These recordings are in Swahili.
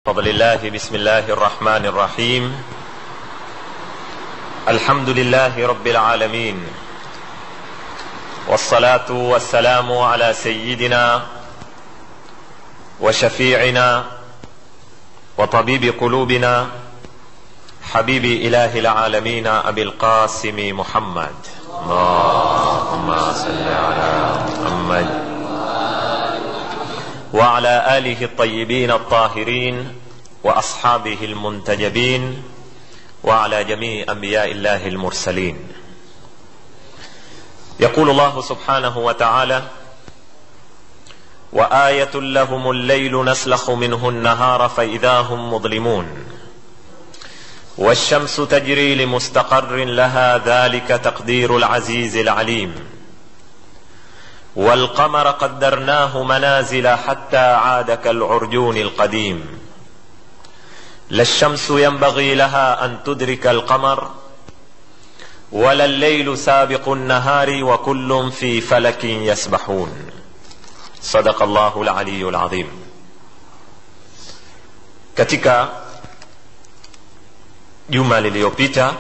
فضل الله بسم الله الرحمن الرحيم الحمد لله رب العالمين والصلاه والسلام على سيدنا وشفيعنا وطبيب قلوبنا حبيب اله العالمين ابي القاسم محمد اللهم صل على محمد وعلى اله الطيبين الطاهرين واصحابه المنتجبين وعلى جميع انبياء الله المرسلين يقول الله سبحانه وتعالى وايه لهم الليل نسلخ منه النهار فاذا هم مظلمون والشمس تجري لمستقر لها ذلك تقدير العزيز العليم والقمر قدرناه منازل حتى عاد كالعرجون القديم لا الشمس ينبغي لها ان تدرك القمر ولا الليل سابق النهار وكل في فلك يسبحون صدق الله العلي العظيم katika juma liliyopita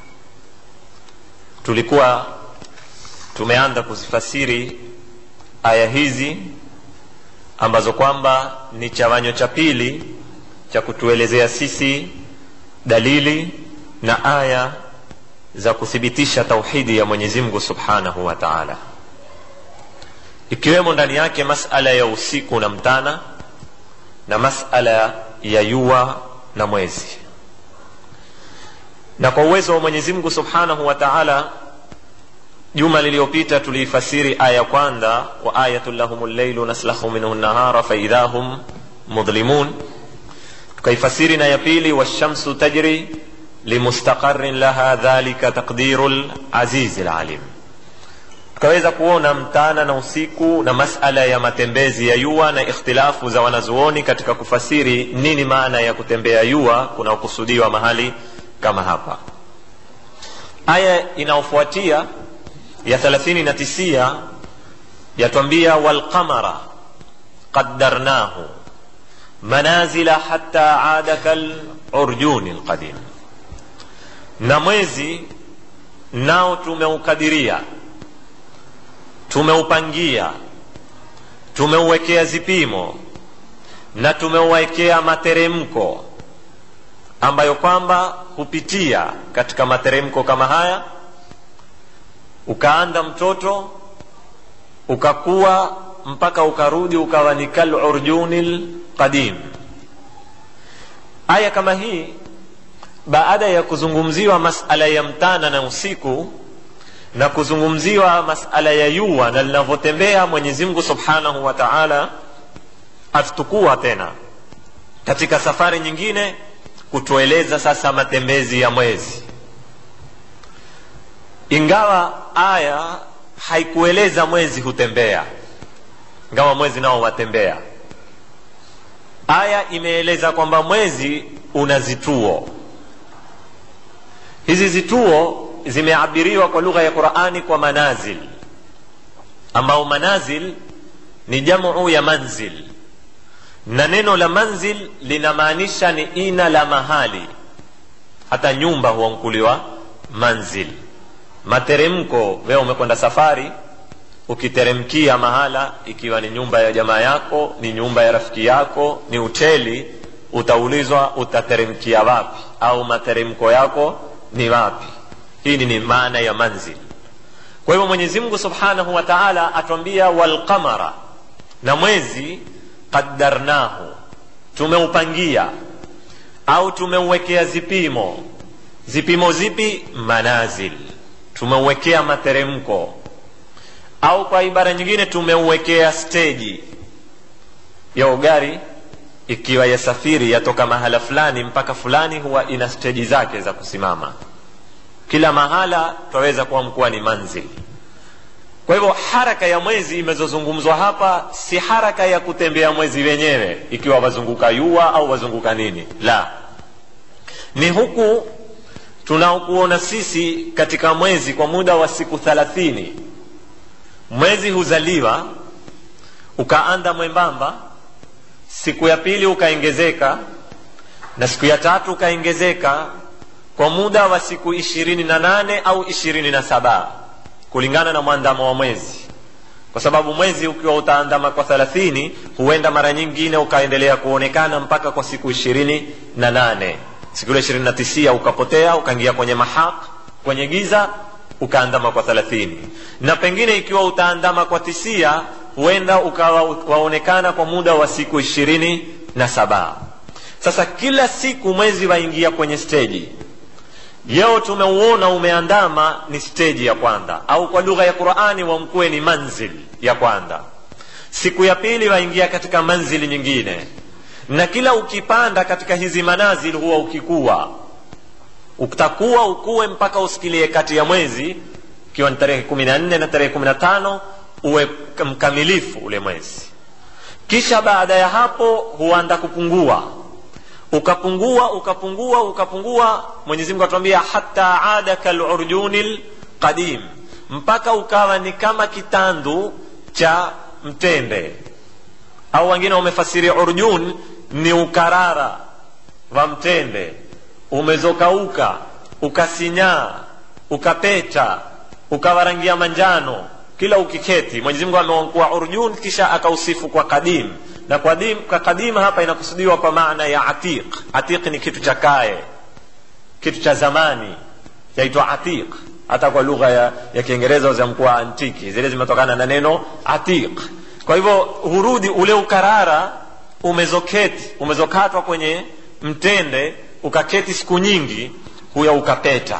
tulikuwa tumeanza kuzifasiri aya hizi ambazo kwamba ni chawanyo cha pili cha kutuelezea sisi dalili na aya za kuthibitisha tauhidi ya mwenyezi mungu subhanahu wa taala ikiwemo ndani yake masala ya usiku na mtana na masala ya yua na mwezi na kwa uwezo wa mwenyezi mungu subhanahu wa taala juma liliyopita tuliifasiri aya kwanza wa ayatu lahum lleilu naslahu minhu nahara faidha hum mudhlimun tukaifasiri na ya pili washamsu tajri limustaqarin laha dhalika taqdiru lazizi lalim tukaweza kuona mtana na usiku na masala ya matembezi ya yua na ikhtilafu za wanazuoni katika kufasiri nini maana ya kutembea yua kunaokusudiwa mahali kama hapa aya inayofuatia ya thelathini na tisia yatwambia walqamara qaddarnahu manazila hatta ada kalurjuni lqadim na mwezi nao tumeukadiria tumeupangia tumeuwekea zipimo na tumeuwekea materemko ambayo kwamba hupitia katika materemko kama haya ukaanda mtoto ukakuwa mpaka ukarudi ukawa ni kalurjuni lqadim aya kama hii baada ya kuzungumziwa masala ya mtana na usiku na kuzungumziwa masala ya yua na linavyotembea mwenyezimngu subhanahu wa taala atutukua tena katika safari nyingine kutueleza sasa matembezi ya mwezi ingawa aya haikueleza mwezi hutembea ingawa mwezi nao watembea aya imeeleza kwamba mwezi una zituo hizi zituo zimeabiriwa kwa lugha ya qurani kwa manazil ambao manazil ni jamu ya manzil na neno la manzil linamaanisha ni ina la mahali hata nyumba huankuliwa manzil materemko wewe umekwenda safari ukiteremkia mahala ikiwa ni nyumba ya jamaa yako ni nyumba ya rafiki yako ni hoteli utaulizwa utateremkia wapi au materemko yako ni wapi hii ni maana ya manzil kwa hivyo mwenyezi mungu subhanahu wa taala atwambia walqamara na mwezi qaddarnahu tumeupangia au tumeuwekea zipimo zipimo zipi manazil tumeuwekea materemko au kwa ibara nyingine tumeuwekea steji ya gari ikiwa yasafiri yatoka mahala fulani mpaka fulani huwa ina steji zake za kusimama kila mahala twaweza kuwa mkuwa ni manzil kwa hivyo haraka ya mwezi imezozungumzwa hapa si haraka ya kutembea mwezi wenyewe ikiwa wazunguka yua au wazunguka nini la ni huku tunaokuona sisi katika mwezi kwa muda wa siku thalathini mwezi huzaliwa ukaanda mwembamba siku ya pili ukaongezeka na siku ya tatu ukaongezeka kwa muda wa siku ishirini na nane au ishirini na saba kulingana na mwandamo wa mwezi kwa sababu mwezi ukiwa utaandama kwa thelathini huenda mara nyingine ukaendelea kuonekana mpaka kwa siku ishirini na nane siku ile ishirini na tisia ukapotea ukaingia kwenye mahaq kwenye giza ukaandama kwa thelathini na pengine ikiwa utaandama kwa tisia huenda ukawa waonekana kwa muda wa siku ishirini na saba sasa kila siku mwezi waingia kwenye steji leo tumeuona umeandama ni steji ya kwanza au kwa lugha ya qurani wamkuwe ni manzil ya kwanza siku ya pili waingia katika manzili nyingine na kila ukipanda katika hizi manazil huwa ukikuwa utakuwa ukuwe mpaka usikilie kati ya mwezi ikiwa ni tarehe kumi na nne na tarehe kumi na tano uwe mkamilifu ule mwezi kisha baada ya hapo huanda kupungua ukapungua ukapungua ukapungua mwenyezi mungu atuambia hata ada kalurjuni lqadim mpaka ukawa ni kama kitandu cha mtende au wengine wamefasiri urjun ni ukarara wa mtende umezokauka ukasinyaa ukapeta ukawa rangi ya manjano kila ukiketi mwenyezi mungu ameonkua urjun kisha akausifu kwa kadim na kwa dim, kwa kadima hapa inakusudiwa kwa maana ya atiq atiq ni kitu cha kae kitu cha zamani chaitwa atiq hata kwa lugha ya, ya kiingereza zamkuwa antiki zile zimetokana na neno atiq kwa hivyo hurudi ule ukarara umezoketi umezokatwa kwenye mtende ukaketi siku nyingi huya ukapeta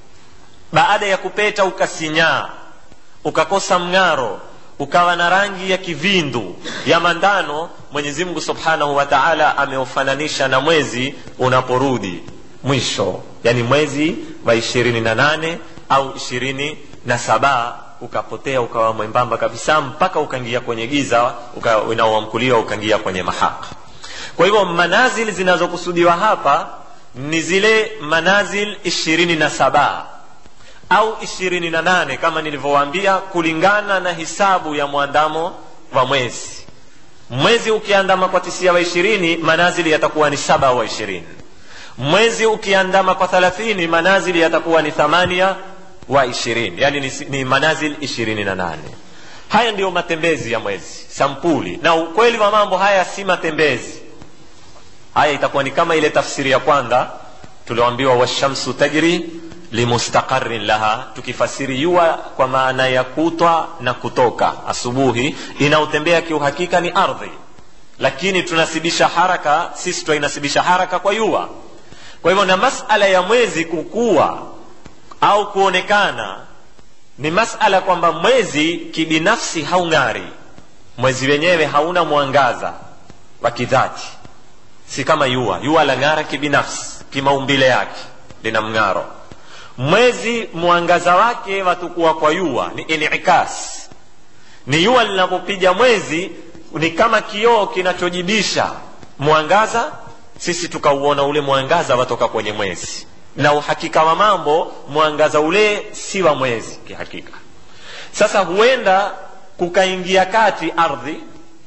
baada ya kupeta ukasinyaa ukakosa mng'aro ukawa na rangi ya kivindu ya mandano mwenyezi mungu subhanahu wa taala ameufananisha na mwezi unaporudi mwisho yani mwezi wa ishirini na nane au ishirini na saba ukapotea ukawa mwembamba kabisa mpaka ukaingia kwenye giza unaoamkuliwa ukaingia kwenye mahaka kwa hivyo manazil zinazokusudiwa hapa ni zile manazil ishirini na saba au ishirini na nane kama nilivyowaambia kulingana na hisabu ya mwandamo wa mwezi mwezi ukiandama kwa tisia wa ishirini manazili yatakuwa ni saba wa ishirini mwezi ukiandama kwa thalathini manazili yatakuwa ni thamania wa ishirini yani ni, ni manazil ishirini na nane haya ndiyo matembezi ya mwezi sampuli na ukweli wa mambo haya si matembezi haya itakuwa ni kama ile tafsiri ya kwanza tulioambiwa washamsu tajri limustaqarin laha tukifasiri yua kwa maana ya kutwa na kutoka asubuhi inaotembea kiuhakika ni ardhi lakini tunasibisha haraka sisi twainasibisha haraka kwa yua kwa hivyo na masala ya mwezi kukua au kuonekana ni masala kwamba mwezi kibinafsi haung'ari mwezi wenyewe hauna mwangaza wa kidhati si kama yua yua la ng'ara kibinafsi kimaumbile yake lina mng'aro mwezi mwangaza wake watukuwa kwa yua ni inikas ni yua linapopiga mwezi ni kama kioo kinachojibisha mwangaza sisi tukauona ule mwangaza watoka kwenye mwezi na uhakika wa mambo mwangaza ule si wa mwezi kihakika sasa huenda kukaingia kati ardhi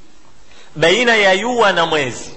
baina ya yua na mwezi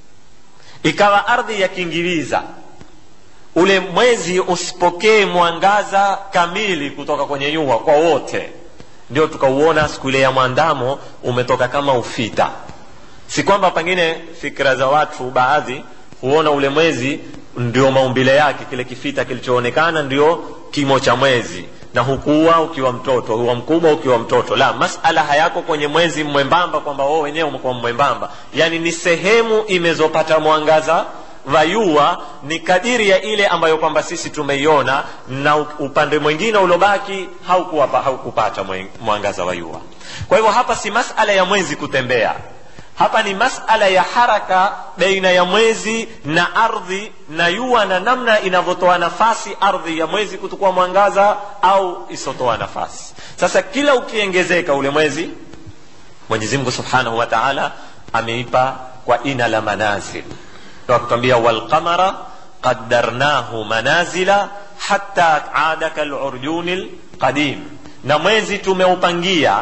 ikawa ardhi yakingiliza ule mwezi usipokee mwangaza kamili kutoka kwenye yua kwa wote ndio tukauona siku ile ya mwandamo umetoka kama ufita si kwamba pengine fikira za watu baadhi huona ule mwezi ndio maumbile yake kile kifita kilichoonekana ndio kimo cha mwezi na hukuwa ukiwa mtoto huwa mkubwa ukiwa mtoto la masala hayako kwenye mwezi mwembamba kwamba wao wenyewe umekuwa mwembamba yani ni sehemu imezopata mwangaza vayua ni kadiri ya ile ambayo kwamba sisi tumeiona na upande mwingine uliobaki haukupata haukupata mwangaza wa yua kwa hivyo hapa si masala ya mwezi kutembea hapa ni masala ya haraka baina ya mwezi na ardhi na yua na namna inavyotoa nafasi ardhi ya mwezi kutukua mwangaza au isotoa nafasi sasa kila ukiongezeka ule mwezi mwenyezi mungu subhanahu wa taala ameipa kwa ina la manazil akutwambia walqamara qaddarnahu manazila hatta ada kalurjuni lqadim na mwezi tumeupangia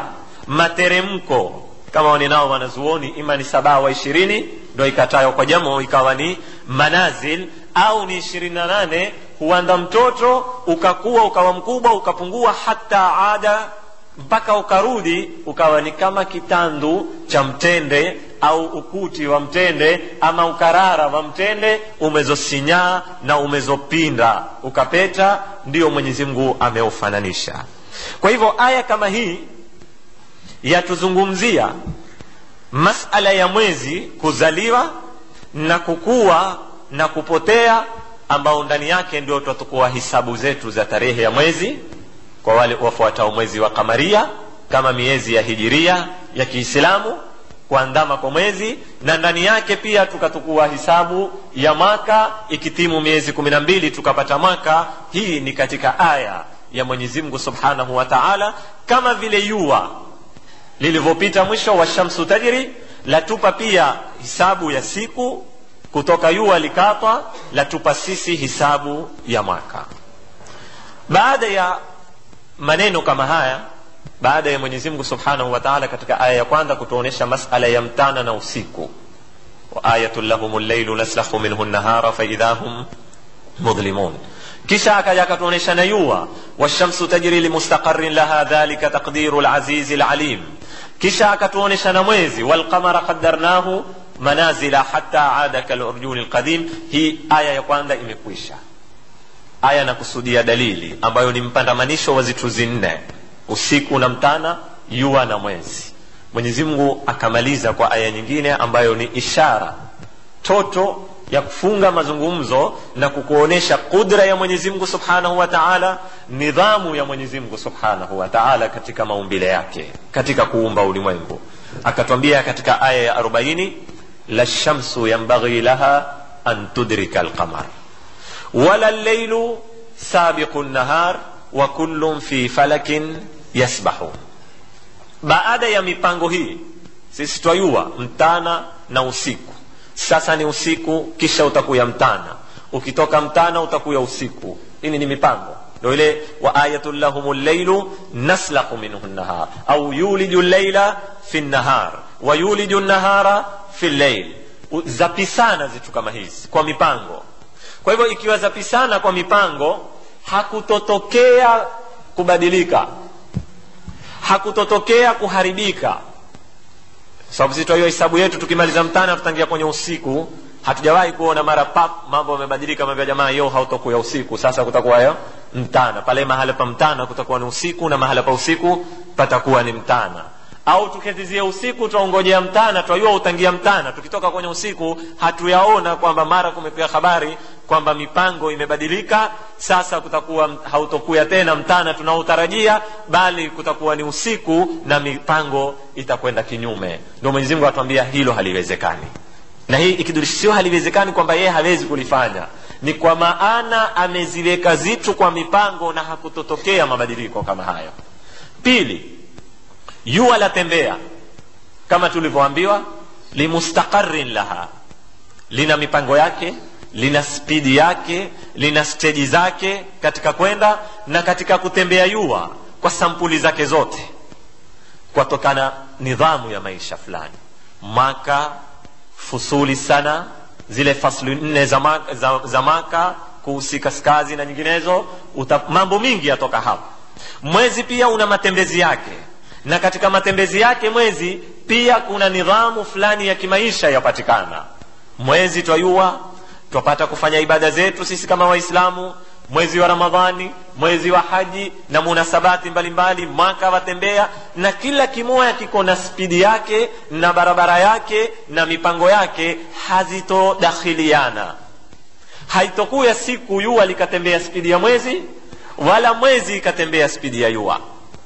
materemko kama waninao wanazuoni ima ni sabaa wa ishirini ndo ikatayo kwa jamo ikawa ni manazil au ni ishirini na nane huanda mtoto ukakuwa ukawa mkubwa ukapungua hata ada mpaka ukarudi ukawa ni kama kitandu cha mtende au ukuti wa mtende ama ukarara wa mtende umezosinyaa na umezopinda ukapeta ndio mwenyezi mungu ameufananisha kwa hivyo aya kama hii yatuzungumzia masala ya mwezi kuzaliwa na kukua na kupotea ambao ndani yake ndio tutakuwa hisabu zetu za tarehe ya mwezi kwa wale wafuatao mwezi wa kamaria kama miezi ya hijiria ya kiislamu kuandama kwa mwezi na ndani yake pia tukatukua hisabu ya mwaka ikitimu miezi kumi na mbili tukapata mwaka hii ni katika aya ya mwenyezi mungu subhanahu wa taala kama vile yua lilivyopita mwisho wa shamsu tajri latupa pia hisabu ya siku kutoka yua likatwa latupa sisi hisabu ya mwaka baada ya maneno kama haya baada ya mwenyezi mungu subhanahu wa taala katika aya ya kwanza kutuonyesha masala ya mtana na usiku waayatun lahum llailu naslahu minhu nahara faidha hum mudhlimun kisha akaja akatuonyesha na yua washamsu tajri limustaqarin laha dhalika taqdiru lazizi lalim kisha akatuonyesha na mwezi walqamara qadarnahu manazila hata ada kalurjuni lqadim hii aya ya kwanza imekwisha aya nakusudia dalili ambayo ni mpandamanisho wa zitu zinne usiku na mtana yua na mwezi mwenyezi mungu akamaliza kwa aya nyingine ambayo ni ishara toto ya kufunga mazungumzo na kukuonyesha qudra ya mwenyezi mungu subhanahu wa taala nidhamu ya mwenyezi mungu subhanahu wa taala katika maumbile yake katika kuumba ulimwengu akatwambia katika aya ya arobaini la shamsu yambaghi laha an tudrika alqamar wala lleilu sabiqu nnahar wa kullun fi falakin yasbahun baada ya mipango hii sisi twayua mtana na usiku sasa ni usiku kisha utakuya mtana ukitoka mtana utakuya usiku hili ni mipango ndo ile wa ayatun lahum lleilu naslahu minhu nnahar au yuliju llaila fi nnahar wa yuliju nnahara fi lleil zapisana zitu kama hizi kwa mipango kwa hivyo ikiwa zapisana kwa mipango hakutotokea kubadilika hakutotokea kuharibika sababu sisi hiyo hisabu yetu tukimaliza mtana tutangia kwenye usiku hatujawahi kuona mara pap mambo yamebadilika mambo ya jamaa yo hautakuwa usiku sasa kutakuwa yo mtana pale mahala pa mtana kutakuwa ni usiku na mahala pa usiku patakuwa ni mtana au tuketizia usiku twaongojea mtana twajua utangia mtana tukitoka kwenye usiku hatuyaona kwamba mara kumepia habari kwamba mipango imebadilika sasa kutakuwa hautokuya tena mtana tunaotarajia bali kutakuwa ni usiku na mipango itakwenda kinyume ndio mwenyezimungu atuambia hilo haliwezekani na hii ikidurishio haliwezekani kwamba yeye hawezi kulifanya ni kwa maana ameziweka zitu kwa mipango na hakutotokea mabadiliko kama hayo pili jua latembea kama tulivyoambiwa limustaqarin laha lina mipango yake lina spidi yake lina steji zake katika kwenda na katika kutembea yua kwa sampuli zake zote kwatokana nidhamu ya maisha fulani maka fusuli sana zile fasli nne za, maka, za, za maka kuusi kaskazi na nyinginezo uta, mambo mingi yatoka hapo mwezi pia una matembezi yake na katika matembezi yake mwezi pia kuna nidhamu fulani ya kimaisha yapatikana mwezi twayua twapata kufanya ibada zetu sisi kama waislamu mwezi wa ramadhani mwezi wa haji na munasabati mbalimbali mwaka watembea na kila kimoya kiko na spidi yake na barabara yake na mipango yake hazitodakhiliana haitokuya siku yua likatembea spidi ya mwezi wala mwezi ikatembea spidi ya yua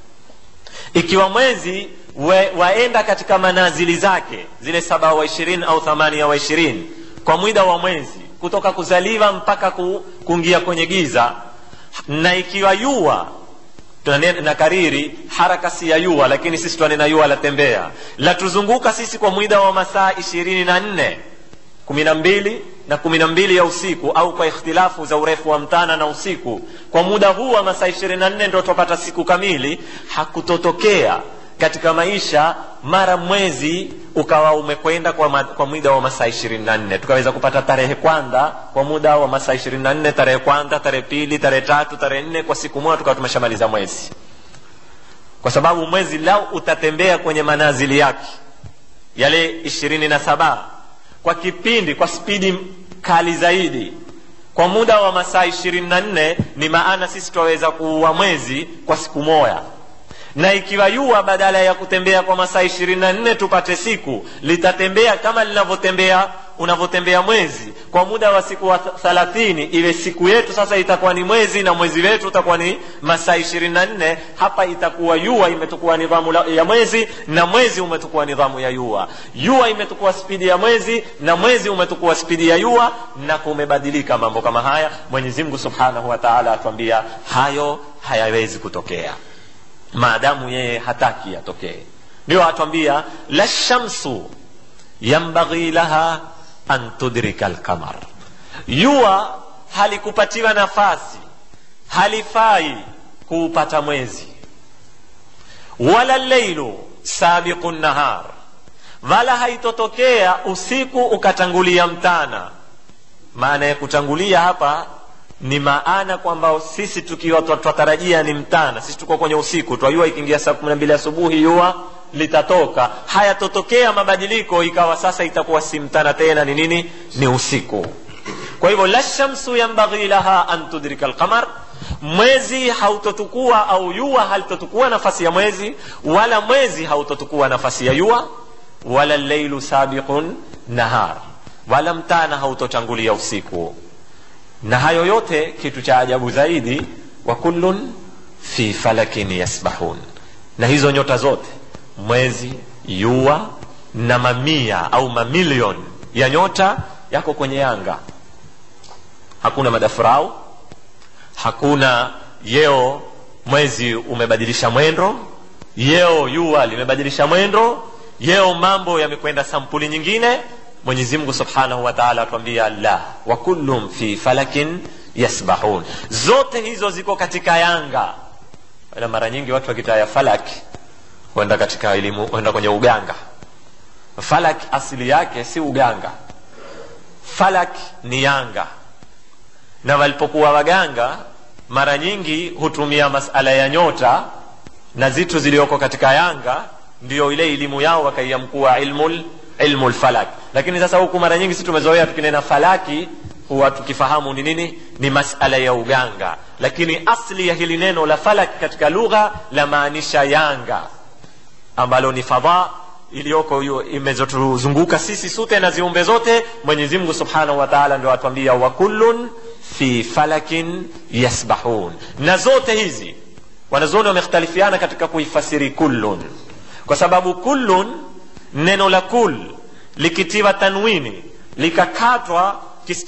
ikiwa mwezi we, waenda katika manazili zake zile saba wa ishirini au thamania wa ishirini kwa mwida wa mwezi kutoka kuzaliwa mpaka ku, kuingia kwenye giza na ikiwa yua na kariri haraka si ya yua lakini sisi twanena yua latembea latuzunguka sisi kwa mwida wa masaa ishirini na nne kumi na mbili na kumi na mbili ya usiku au kwa ikhtilafu za urefu wa mtana na usiku kwa muda huu wa masaa ishirini na nne ndo twapata siku kamili hakutotokea katika maisha mara mwezi ukawa umekwenda kwa, ma, kwa muda wa masaa ishirini na nne tukaweza kupata tarehe kwanza kwa muda wa masaa ishirini na nne tarehe kwanza tarehe pili tarehe tatu tarehe nne kwa siku moja tukawa tumeshamaliza mwezi kwa sababu mwezi lau utatembea kwenye manazili yake yale ishirini na saba kwa kipindi kwa spidi kali zaidi kwa muda wa masaa ishirini na nne ni maana sisi twaweza kuua mwezi kwa siku moja na ikiwa yua badala ya kutembea kwa masaa ishirini na nne tupate siku litatembea kama linavyotembea unavyotembea mwezi kwa muda wa siku wa thalathini iwe siku yetu sasa itakuwa ni mwezi na mwezi wetu utakuwa ni masaa ishirini na nne hapa itakuwa yua imetukua nidhamu ya mwezi na mwezi umetukua nidhamu ya yua yua imetukua spidi ya mwezi na mwezi umetukua spidi ya yua na kumebadilika mambo kama haya mwenyezi mungu subhanahu wa taala atuambia hayo hayawezi kutokea maadamu yeye hataki yatokee ndio atwambia la shamsu yambaghi laha an tudrika lqamar jua halikupatiwa nafasi halifai kuupata mwezi wala leilu sabiqu nahar wala haitotokea usiku ukatangulia mtana maana ya kutangulia hapa ni maana kwamba sisi tukiwa twatarajia ni mtana sisi tuko kwenye usiku twajua ikiingia saa kumi na mbili asubuhi jua litatoka hayatotokea mabadiliko ikawa sasa itakuwa si mtana tena ni nini ni usiku kwa hivyo la shamsu yambaghi laha an tudrika lqamar mwezi hautotukua au jua halitotukua nafasi ya mwezi wala mwezi hautotukua nafasi ya jua wala lleilu sabiqun nahar wala mtana hautotangulia usiku na hayo yote kitu cha ajabu zaidi wa kullun fi falakin yasbahun na hizo nyota zote mwezi jua na mamia au mamilion ya nyota yako kwenye yanga hakuna madafurau hakuna yeo mwezi umebadilisha mwendo yeo jua limebadilisha mwendo yeo mambo yamekwenda sampuli nyingine mwenyezi mungu subhanahu wa taala atuambia la wa kullum fi falakin yasbahun zote hizo ziko katika yanga na mara nyingi watu wakitaya falaki huenda katika elimu huenda kwenye uganga falak asili yake si uganga falak ni yanga na walipokuwa waganga mara nyingi hutumia masala ya nyota na zitu zilioko katika yanga ndiyo ile elimu yao wakaiamkuwa ilmul ilmu lfalak lakini sasa huku mara nyingi si tumezoea tukinena falaki huwa tukifahamu ni nini ni masala ya uganga lakini asli ya hili neno la falak katika lugha lamaanisha yanga ambalo ni fadha iliyoko imezotuzunguka sisi sote na ziumbe zote mwenyezi mungu subhanahu wa taala ndio atuambia wa kullun fi falakin yasbahun na zote hizi wanazuoni wamekhtalifiana katika kuifasiri kullun kwa sababu kullun neno la kul likitiwa tanwini likakatwa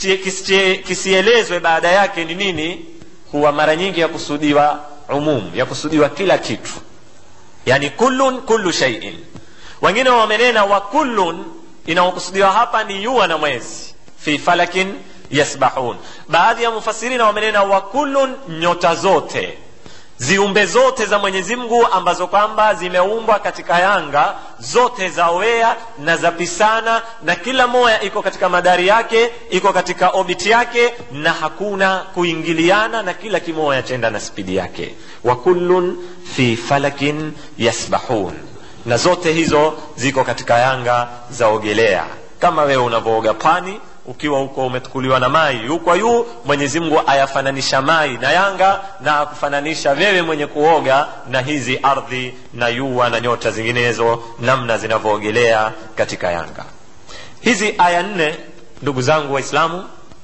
kisielezwe baada yake ni nini huwa mara nyingi yakusudiwa umum yakusudiwa kila kitu yani kullun kullu shaiin wengine wamenena wa kullun inaokusudiwa hapa ni yua na mwezi fi falakin yasbahun baadhi ya mufasirina wamenena wa kullun nyota zote ziumbe zote za mwenyezi mungu ambazo kwamba zimeumbwa katika yanga zote zawea na zapisana na kila moya iko katika madari yake iko katika obiti yake na hakuna kuingiliana na kila kimoya chenda na spidi yake wa kullun fi falakin yasbahun na zote hizo ziko katika yanga zaogelea kama wewe unavyooga pwani ukiwa huko umetukuliwa na mai yu kwa yu mwenyezi mungu ayafananisha mai na yanga na akufananisha wewe mwenye kuoga na hizi ardhi na yua na nyota zinginezo namna zinavyoogelea katika yanga hizi aya nne ndugu zangu waislamu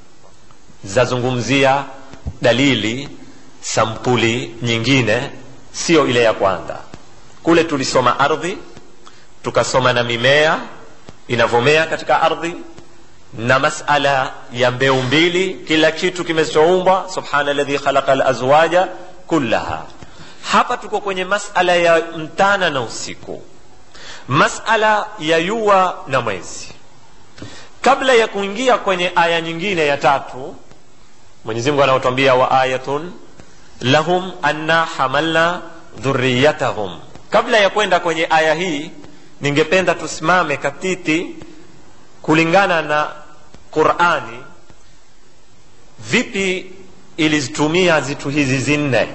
zazungumzia dalili sampuli nyingine sio ile ya kwanza kule tulisoma ardhi tukasoma na mimea inavyomea katika ardhi na masala ya mbeu mbili kila kitu kimechoumbwa subhana ladhi khalaqa lazwaja kullaha hapa tuko kwenye masala ya mtana na usiku masala ya yua na mwezi kabla ya kuingia kwenye aya nyingine ya tatu mwenyezimungu anaotwambia wa ayatun lahum anna hamalna dhuriyatahum kabla ya kwenda kwenye aya hii ningependa tusimame katiti kulingana na qurani vipi ilizitumia zitu hizi zinne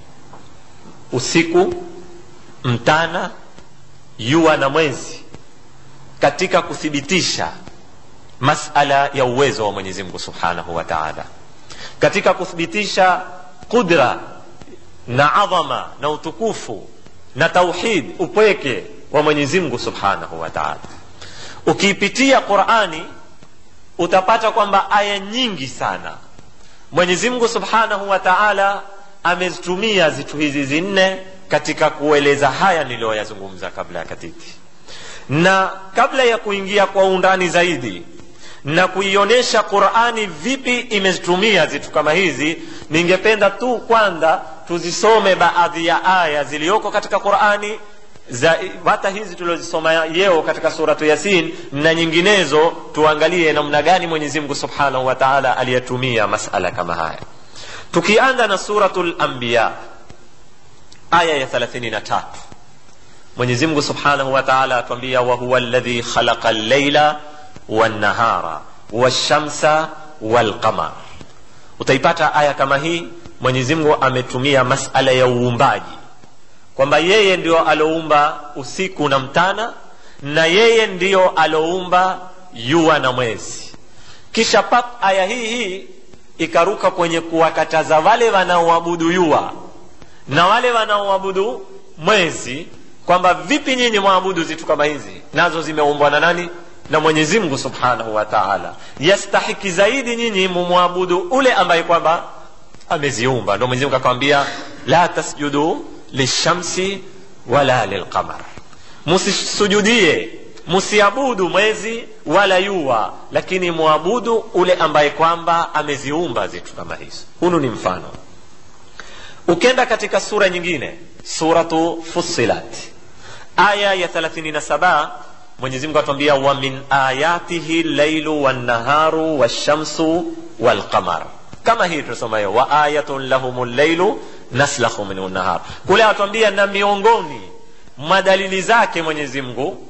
usiku mtana jua na mwezi katika kuthibitisha masala ya uwezo wa mwenyezi mungu subhanahu wa taala katika kuthibitisha qudra na adhama na utukufu na tauhid upweke wa mwenyezi mungu subhanahu wa taala ukiipitia qurani utapata kwamba aya nyingi sana mwenyezi mungu subhanahu wa taala amezitumia zitu hizi zinne katika kueleza haya niliyoyazungumza kabla ya katiti na kabla ya kuingia kwa undani zaidi na kuionyesha qurani vipi imezitumia zitu kama hizi ningependa tu kwanza tuzisome baadhi ya aya ziliyoko katika qurani za hata hizi tuliozisoma yeo katika suratu yasin na nyinginezo tuangalie namna gani mwenyezi mungu subhanahu wa taala aliyetumia masala kama haya tukianza na suratu lambiya aya ya 33 mwenyezi mungu subhanahu wa taala atuambia wahuwa ladhi khalaqa llaila wannahara washamsa walqamar utaipata aya kama hii mwenyezi mungu ametumia masala ya uumbaji kwamba yeye ndio aloumba usiku na mtana na yeye ndio aloumba jua na mwezi kisha pap aya hii hii ikaruka kwenye kuwakataza wale wanaoabudu jua na wale wanaoabudu mwezi kwamba vipi nyinyi mwabudu zitu kama hizi nazo zimeumbwa na nani na mwenyezi mungu subhanahu wa taala yastahiki zaidi nyinyi mumwabudu ule ambaye kwamba ameziumba ndo mwenyezi mungu akawambia la tasjudu lishamsi wala lilqamar musisujudie musiabudu mwezi wala yua lakini mwabudu ule ambaye kwamba ameziumba zitu kama hizo hunu ni mfano ukenda katika sura nyingine suratu fussilat aya ya 37 mwenyezi mungu atuambia wa min ayatihi lailu wannaharu washamsu walqamar kama hii tunasomayo wa ayatun lahum llailu naslahu minhu nahar kule atuambia na miongoni mwa dalili zake mwenyezi mungu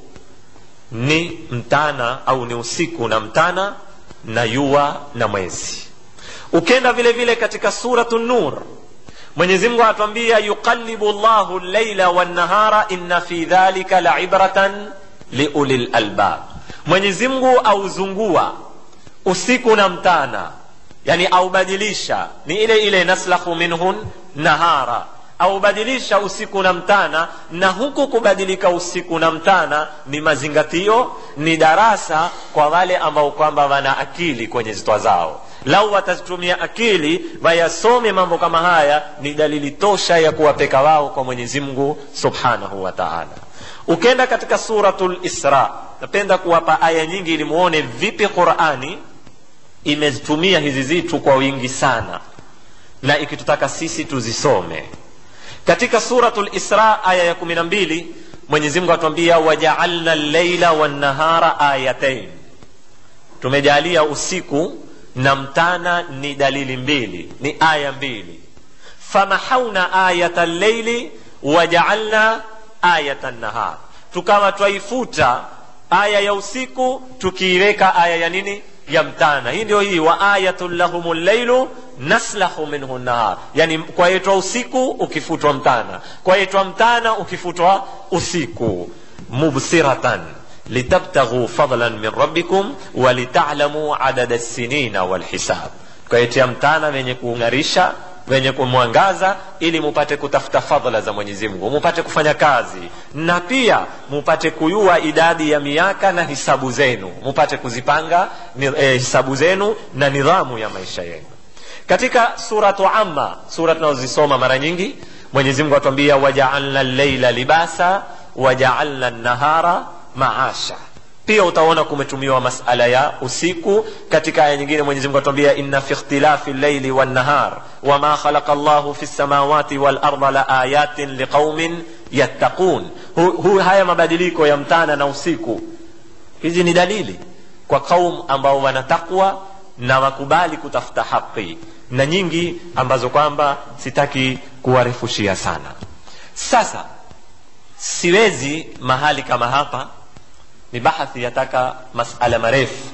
ni mtana au ni usiku na mtana na yua na mwezi ukenda vile vile katika suratu nur mwenyezi mungu anatuambia yuqallibu llahu llaila wannahara inna fi dhalika laibratan liuli lalbab mwenyezi mungu auzungua usiku na mtana yani aubadilisha ni ile ile naslahu minhun nahara aubadilisha usiku na mtana na huku kubadilika usiku na mtana ni mazingatio ni darasa kwa wale ambao kwamba wana akili kwenye zitwa zao lau watazitumia akili wayasome mambo kama haya ni dalili tosha ya kuwapeka wao kwa mwenyezi mungu subhanahu wa taala ukenda katika suratu lisra napenda kuwapa aya nyingi ili muone vipi qurani imezitumia hizi zitu kwa wingi sana na ikitutaka sisi tuzisome katika suratu lisra aya ya kumi na mbili mwenyezimngu atuambia wajaalna llaila wannahara ayatain tumejalia usiku na mtana ni dalili mbili ni aya mbili famahauna ayata llaili wajaalna ayata nahar tukawa twaifuta aya ya usiku tukiiweka aya ya nini ya mtana hii ndio hii wa ayatun lahum llailu naslahu minhu nahar yani kwaitwa usiku ukifutwa mtana kwaitwa mtana ukifutwa usiku mubsiratan litabtaghu fadlan min rabbikum walitalamu adada lsinina walhisab kwaitia mtana wenye kung'arisha wenye kumwangaza ili mupate kutafuta fadhla za mwenyezi mungu mupate kufanya kazi na pia mupate kuyua idadi ya miaka na hisabu zenu mupate kuzipanga ni, eh, hisabu zenu na nidhamu ya maisha yenu katika suratu amma sura tunazozisoma mara nyingi mwenyezi mungu atuambia wajaalna llaila libasa wajaalna nahara maasha pia utaona kumetumiwa masala ya usiku katika aya nyingine mwenyezi mungu atuambia inna fi ikhtilafi llaili wannahar wama khalaqa llahu fi lsamawati walarda la ayatin liqaumin yattaqun hu, hu, haya mabadiliko ya mtana na usiku hizi ni dalili kwa qaum ambao wana takwa na wakubali kutafuta haki na nyingi ambazo kwamba sitaki kuwarefushia sana sasa siwezi mahali kama hapa ni bahathi yataka masala marefu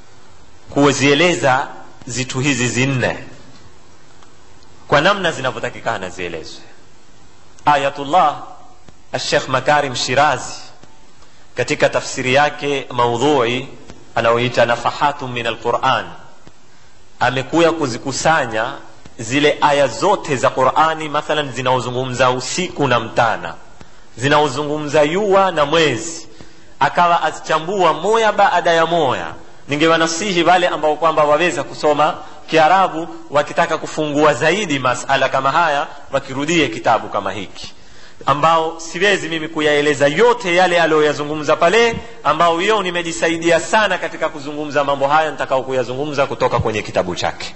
kuzieleza zitu hizi zinne kwa namna zinavyotakikana zielezwe ayatullah alshekh makarim shirazi katika tafsiri yake maudhui anaoita nafahatu min alquran amekuya kuzikusanya zile aya zote za qurani mathalan zinaozungumza usiku na mtana zinaozungumza yua na mwezi akawa azichambua moya baada ya moya ningewanasihi wale ambao kwamba waweza kusoma kiarabu wakitaka kufungua zaidi masala kama haya wakirudie kitabu kama hiki ambao siwezi mimi kuyaeleza yote yale aliyoyazungumza pale ambao hiyo nimejisaidia sana katika kuzungumza mambo haya nitakao kuyazungumza kutoka kwenye kitabu chake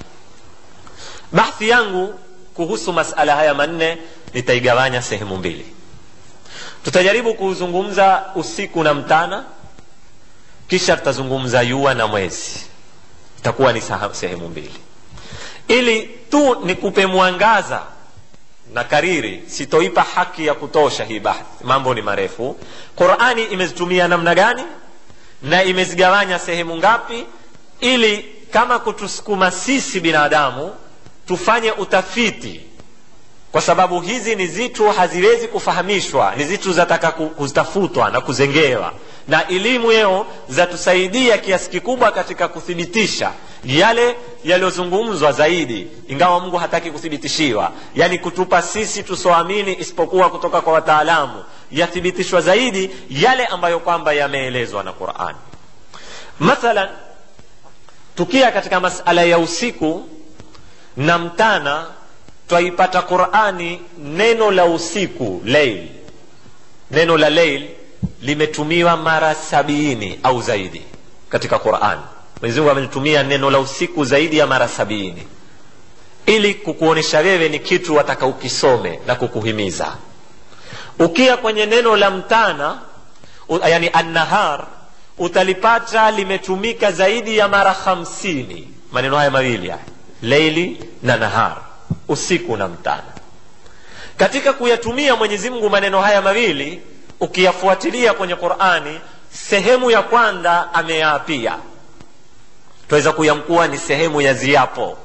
bahthi yangu kuhusu masala haya manne nitaigawanya sehemu mbili tutajaribu kuzungumza usiku na mtana kisha tutazungumza yua na mwezi itakuwa ni sehemu mbili ili tu nikupe mwangaza na kariri sitoipa haki ya kutosha hii bahthi mambo ni marefu qurani imezitumia namna gani na imezigawanya sehemu ngapi ili kama kutusukuma sisi binadamu tufanye utafiti kwa sababu hizi ni zitu haziwezi kufahamishwa ni zitu zataka kutafutwa na kuzengewa na elimu yeo zatusaidia kiasi kikubwa katika kuthibitisha yale yaliyozungumzwa zaidi ingawa mungu hataki kuthibitishiwa yani kutupa sisi tusoamini isipokuwa kutoka kwa wataalamu yathibitishwa zaidi yale ambayo kwamba yameelezwa na qurani mathalan tukia katika masala ya usiku na mtana twaipata qurani neno la usiku leil neno la leil limetumiwa mara sabiini au zaidi katika qurani mwenyezimungu amelitumia neno la usiku zaidi ya mara sabiini ili kukuonyesha wewe ni kitu wataka ukisome na kukuhimiza ukia kwenye neno la mtana yani annahar utalipata limetumika zaidi ya mara hamsini maneno haya mawili haya leili na nahar usiku na mtana katika kuyatumia mwenyezi mungu maneno haya mawili ukiyafuatilia kwenye qurani sehemu ya kwanza ameyaapia twaweza kuyamkuwa ni sehemu ya ziapo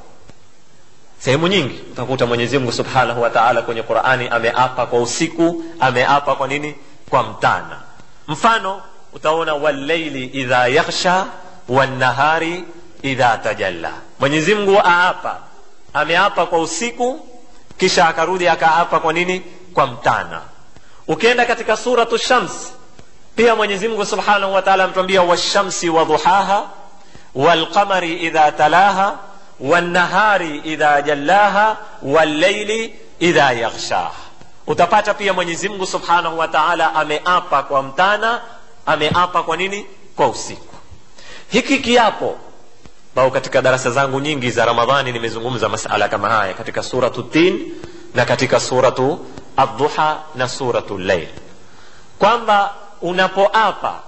sehemu nyingi utakuta mwenyezi mungu subhanahu wa taala kwenye qurani ameapa kwa usiku ameapa kwa nini kwa mtana mfano utaona walleili idha yakhsha wannahari idha tajalla mwenyezi mungu aapa ameapa kwa usiku kisha akarudi akaapa kwa nini kwa mtana ukienda katika suratu shams pia mwenyezi mungu subhanahu wa taala ametuambia washamsi wadhuhaha walqamari idha talaha wannahari idha jallaha walleili idha yaghshaha utapata pia mwenyezi mungu subhanahu wa taala ameapa kwa mtana ameapa kwa nini kwa usiku hiki kiapo bao katika darasa zangu nyingi za ramadhani nimezungumza masala kama haya katika suratu tin na katika suratu adduha na suratu llail kwamba unapoapa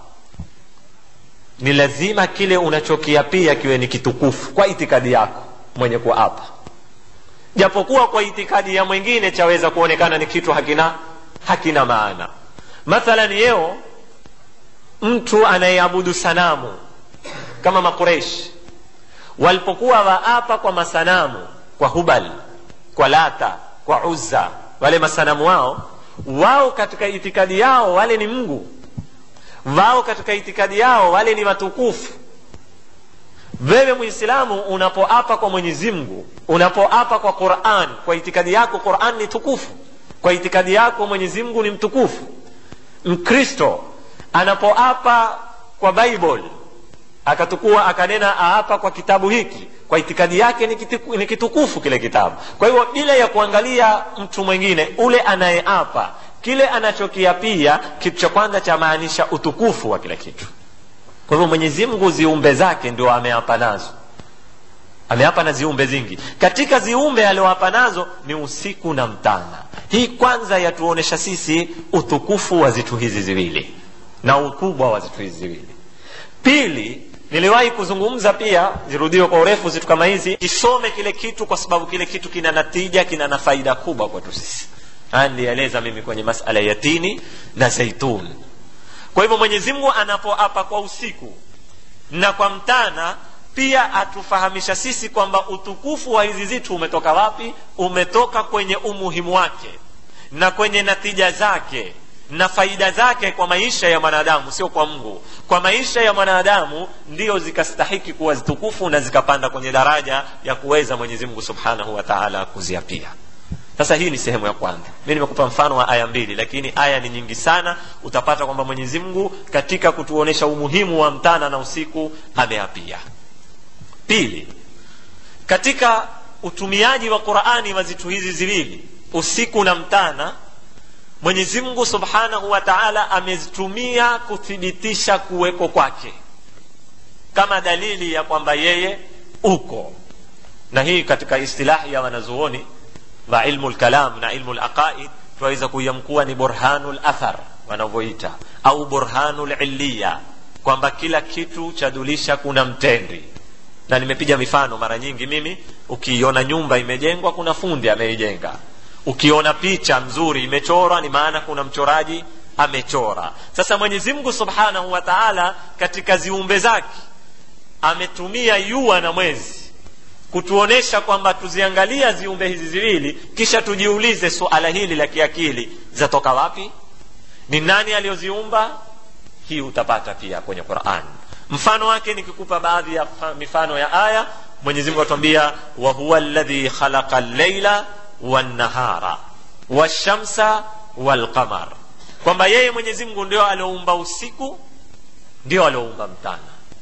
ni lazima kile unachokiapia kiwe ni kitukufu kwa itikadi yako mwenye kuapa japokuwa kwa itikadi ya mwingine chaweza kuonekana ni kitu hakina hakina maana mathalan yeo mtu anayeabudu sanamu kama makureishi walipokuwa waapa kwa masanamu kwa hubal kwa lata kwa uzza wale masanamu wao wao katika itikadi yao wale ni mungu wao katika itikadi yao wale ni watukufu wewe mwislamu unapoapa kwa mwenyezi mungu unapoapa kwa quran kwa itikadi yako quran ni tukufu kwa itikadi yako mwenyezi mungu ni mtukufu mkristo anapoapa kwa bible akatukua akanena aapa kwa kitabu hiki kwa itikadi yake ni, kitiku, ni kitukufu kile kitabu kwa hivyo bila ya kuangalia mtu mwingine ule anayeapa kile anachokiapia kitu cha kwanza chamaanisha utukufu wa kile kitu kwa hivyo mwenyezi mungu ziumbe zake ndio ameapa nazo ameapa na ziumbe zingi katika ziumbe alioapa nazo ni usiku na mtana hii kwanza yatuonesha sisi utukufu wa zitu hizi ziwili na ukubwa wa zitu hizi ziwili pili niliwahi kuzungumza pia zirudiwe kwa urefu zitu kama hizi kisome kile kitu kwa sababu kile kitu kina natija kina na faida kubwa kwetu sisi haya nilieleza mimi kwenye masala ya tini na zaitun kwa hivyo mwenyezi mungu anapoapa kwa usiku na kwa mtana pia atufahamisha sisi kwamba utukufu wa hizi zitu umetoka wapi umetoka kwenye umuhimu wake na kwenye natija zake na faida zake kwa maisha ya mwanadamu sio kwa mungu kwa maisha ya mwanadamu ndio zikastahiki kuwa zitukufu na zikapanda kwenye daraja ya kuweza mwenyezi mungu subhanahu wa taala kuziapia sasa hii ni sehemu ya kwanza mi nimekupa mfano wa aya mbili lakini aya ni nyingi sana utapata kwamba mwenyezi mungu katika kutuonyesha umuhimu wa mtana na usiku ameapia pili katika utumiaji wa qurani wa zitu hizi ziwili usiku na mtana mwenyezi mungu subhanahu wa taala amezitumia kuthibitisha kuweko kwake kama dalili ya kwamba yeye uko na hii katika istilahi ya wanazuoni wa ilmu lkalam na ilmu laqaid tunaweza kuiamkuwa ni burhanu lathar wanavyoita au burhanu liliya kwamba kila kitu chadulisha kuna mtendi na nimepiga mifano mara nyingi mimi ukiiona nyumba imejengwa kuna fundi ameijenga ukiona picha nzuri imechorwa ni maana kuna mchoraji amechora sasa mwenyezi mungu subhanahu wa taala katika ziumbe zake ametumia yua na mwezi kutuonesha kwamba tuziangalia ziumbe hizi ziwili kisha tujiulize suala hili la kiakili zatoka wapi ni nani aliyoziumba hii utapata pia kwenye quran mfano wake nikikupa baadhi ya mifano ya aya mwenyezi mungu atuambia wahuwa ladhi khalaqa llaila wannahara washamsa walqamar kwamba yeye mwenyezi mungu ndio alioumba usiku ndio alioumba mtana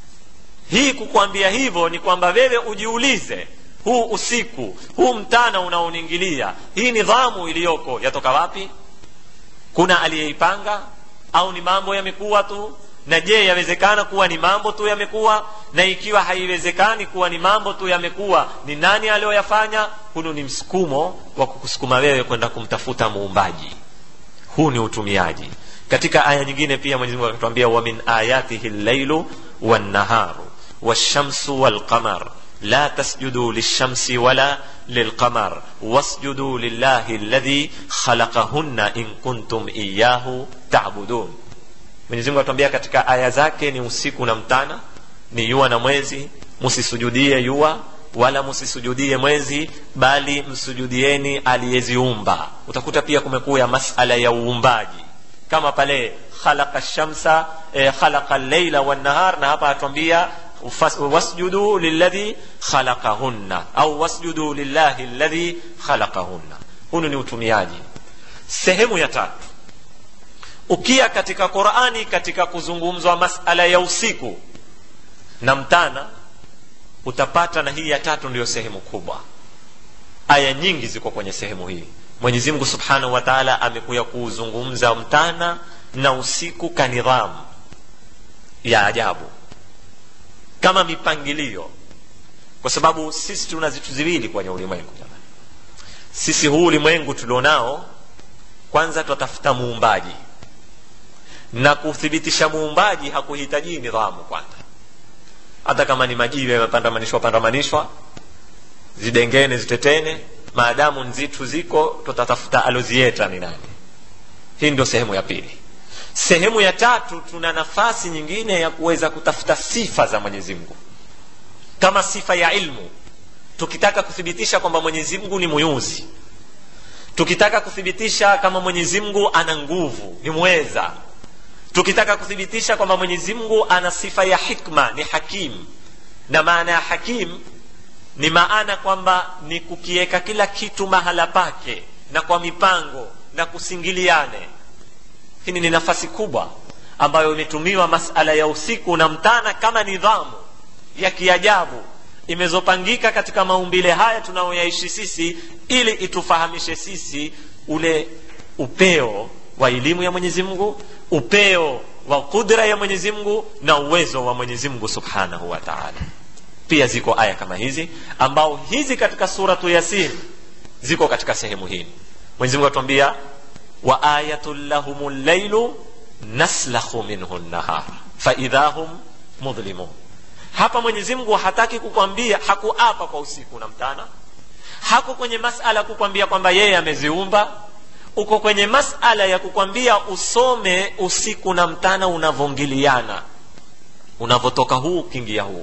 hii kukwambia hivyo ni kwamba wewe ujiulize huu usiku huu mtana unaoniingilia hii nidhamu iliyoko yatoka wapi kuna aliyeipanga au ni mambo yamekuwa tu na je yawezekana kuwa ni mambo tu yamekuwa na ikiwa haiwezekani kuwa ni mambo tu yamekuwa ni nani aliyoyafanya hunu ni msukumo wa kukusukuma wewe kwenda kumtafuta muumbaji huu ni utumiaji katika aya nyingine pia mwenyezi mungu akatuambia wa min ayatihi llailu wannaharu washamsu walqamar لا تسجدوا للشمس ولا للقمر واسجدوا لله الذي خلقهن إن كنتم إياه تعبدون mwenyezi mungu atuambia katika aya zake ni usiku na mtana ni yua na mwezi msisujudie yua wala msisujudie mwezi bali msujudieni aliyeziumba utakuta pia kumekuya masala ya uumbaji kama pale khalaqa shamsa eh, khalaqa llaila wannahar na hapa atuambia wasjudu liladhi khalaqahunna au wasjudu lillahi ladhi khalaqahunna hunu ni utumiaji sehemu ya tatu ukia katika qurani katika kuzungumzwa masala ya usiku na mtana utapata na hii ya tatu ndiyo sehemu kubwa aya nyingi ziko kwenye sehemu hii mwenyezi mungu subhanahu wa taala amekuya kuuzungumza mtana na usiku kanidhamu ya ajabu kama mipangilio kwa sababu sisi tuna vitu viwili kwenye ulimwengu jamani sisi huu ulimwengu tulionao kwanza twatafuta muumbaji na kuthibitisha muumbaji hakuhitaji nidhamu kwanza hata kama ni majiwe yamepandamanishwa pandamanishwa zidengene zitetene maadamu nzitu ziko tutatafuta alozieta ni nani hii ndio sehemu ya pili sehemu ya tatu tuna nafasi nyingine ya kuweza kutafuta sifa za mwenyezi mungu kama sifa ya ilmu tukitaka kuthibitisha kwamba mwenyezi mungu ni muyuzi tukitaka kuthibitisha kama mwenyezi mungu ana nguvu ni mweza tukitaka kuthibitisha kwamba mwenyezi mungu ana sifa ya hikma ni hakim na maana ya hakim ni maana kwamba ni kukiweka kila kitu mahala pake na kwa mipango na kusingiliane hili ni nafasi kubwa ambayo imetumiwa masala ya usiku na mtana kama nidhamu ya kiajabu imezopangika katika maumbile haya tunayoyaishi sisi ili itufahamishe sisi ule upeo wa elimu ya mwenyezi mungu upeo wa kudra ya mwenyezi mungu na uwezo wa mwenyezi mungu subhanahu wa taala pia ziko aya kama hizi ambao hizi katika suratu yasin ziko katika sehemu hii mwenyezi mungu atuambia wa ayatun lahum llailu naslakhu minhu nahar faidha hum mudhlimun hapa mwenyezi mungu hataki kukwambia hakuapa kwa usiku na mtana hako kwenye masala kukwambia kwamba yeye ameziumba uko kwenye masala ya kukwambia usome usiku na mtana unavyoingiliana unavyotoka huu ukiingia huu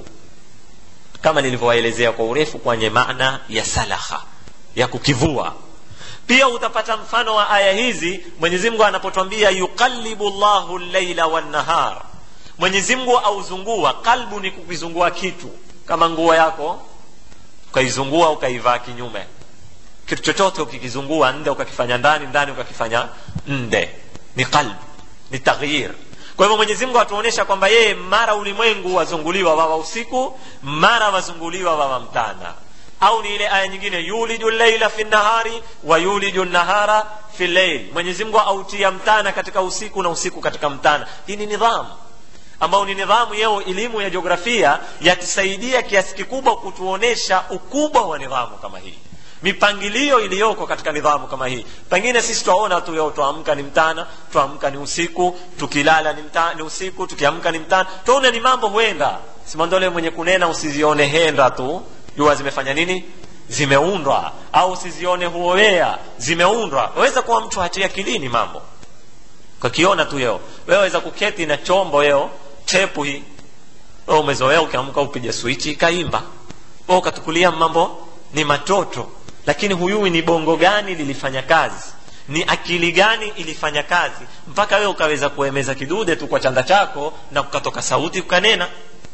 kama nilivyowaelezea kwa urefu kwenye maana ya salaha ya kukivua pia utapata mfano wa aya hizi mwenyezi mungu anapotwambia yuqallibu llahu llaila wannahar mwenyezi mungu auzungua kalbu ni kukizungua kitu kama nguo yako ukaizungua ukaivaa kinyume kitu chochote ukikizungua nde ukakifanya ndani ndani ukakifanya nde ni qalb ni taghyir kwa hivyo mwenyezi mungu atuonyesha kwamba yeye mara ulimwengu wazunguliwa wawa usiku mara wazunguliwa wawa mtana au ni ile aya nyingine yuliju llaila fi nahari wa yuliju nahara fi llail mwenyezi mungu autia mtana katika usiku na usiku katika mtana hii ni nidhamu ambao ni nidhamu yeo elimu ya jiografia yatusaidia kiasi kikubwa kutuonesha ukubwa wa nidhamu kama hii mipangilio iliyoko katika nidhamu kama hii pengine sisi twaona tu leo twaamka ni mtana twaamka ni usiku tukilala ni, mta, ni usiku tukiamka ni mtana twaona ni mambo huenda simandole mwenye kunena usizione henda tu jua zimefanya nini zimeundwa au usizione huowea zimeundwa waweza kuwa mtu hatia akilini mambo kakiona tu yeo wewe waweza kuketi na chombo yeo tepu hii wewe umezoea ukiamka upige swichi ikaimba wewe ukatukulia mambo ni matoto lakini huyui ni bongo gani lilifanya kazi ni akili gani ilifanya kazi mpaka wewe ukaweza kuemeza kidude tu kwa chanda chako na kukatoka sauti ukanena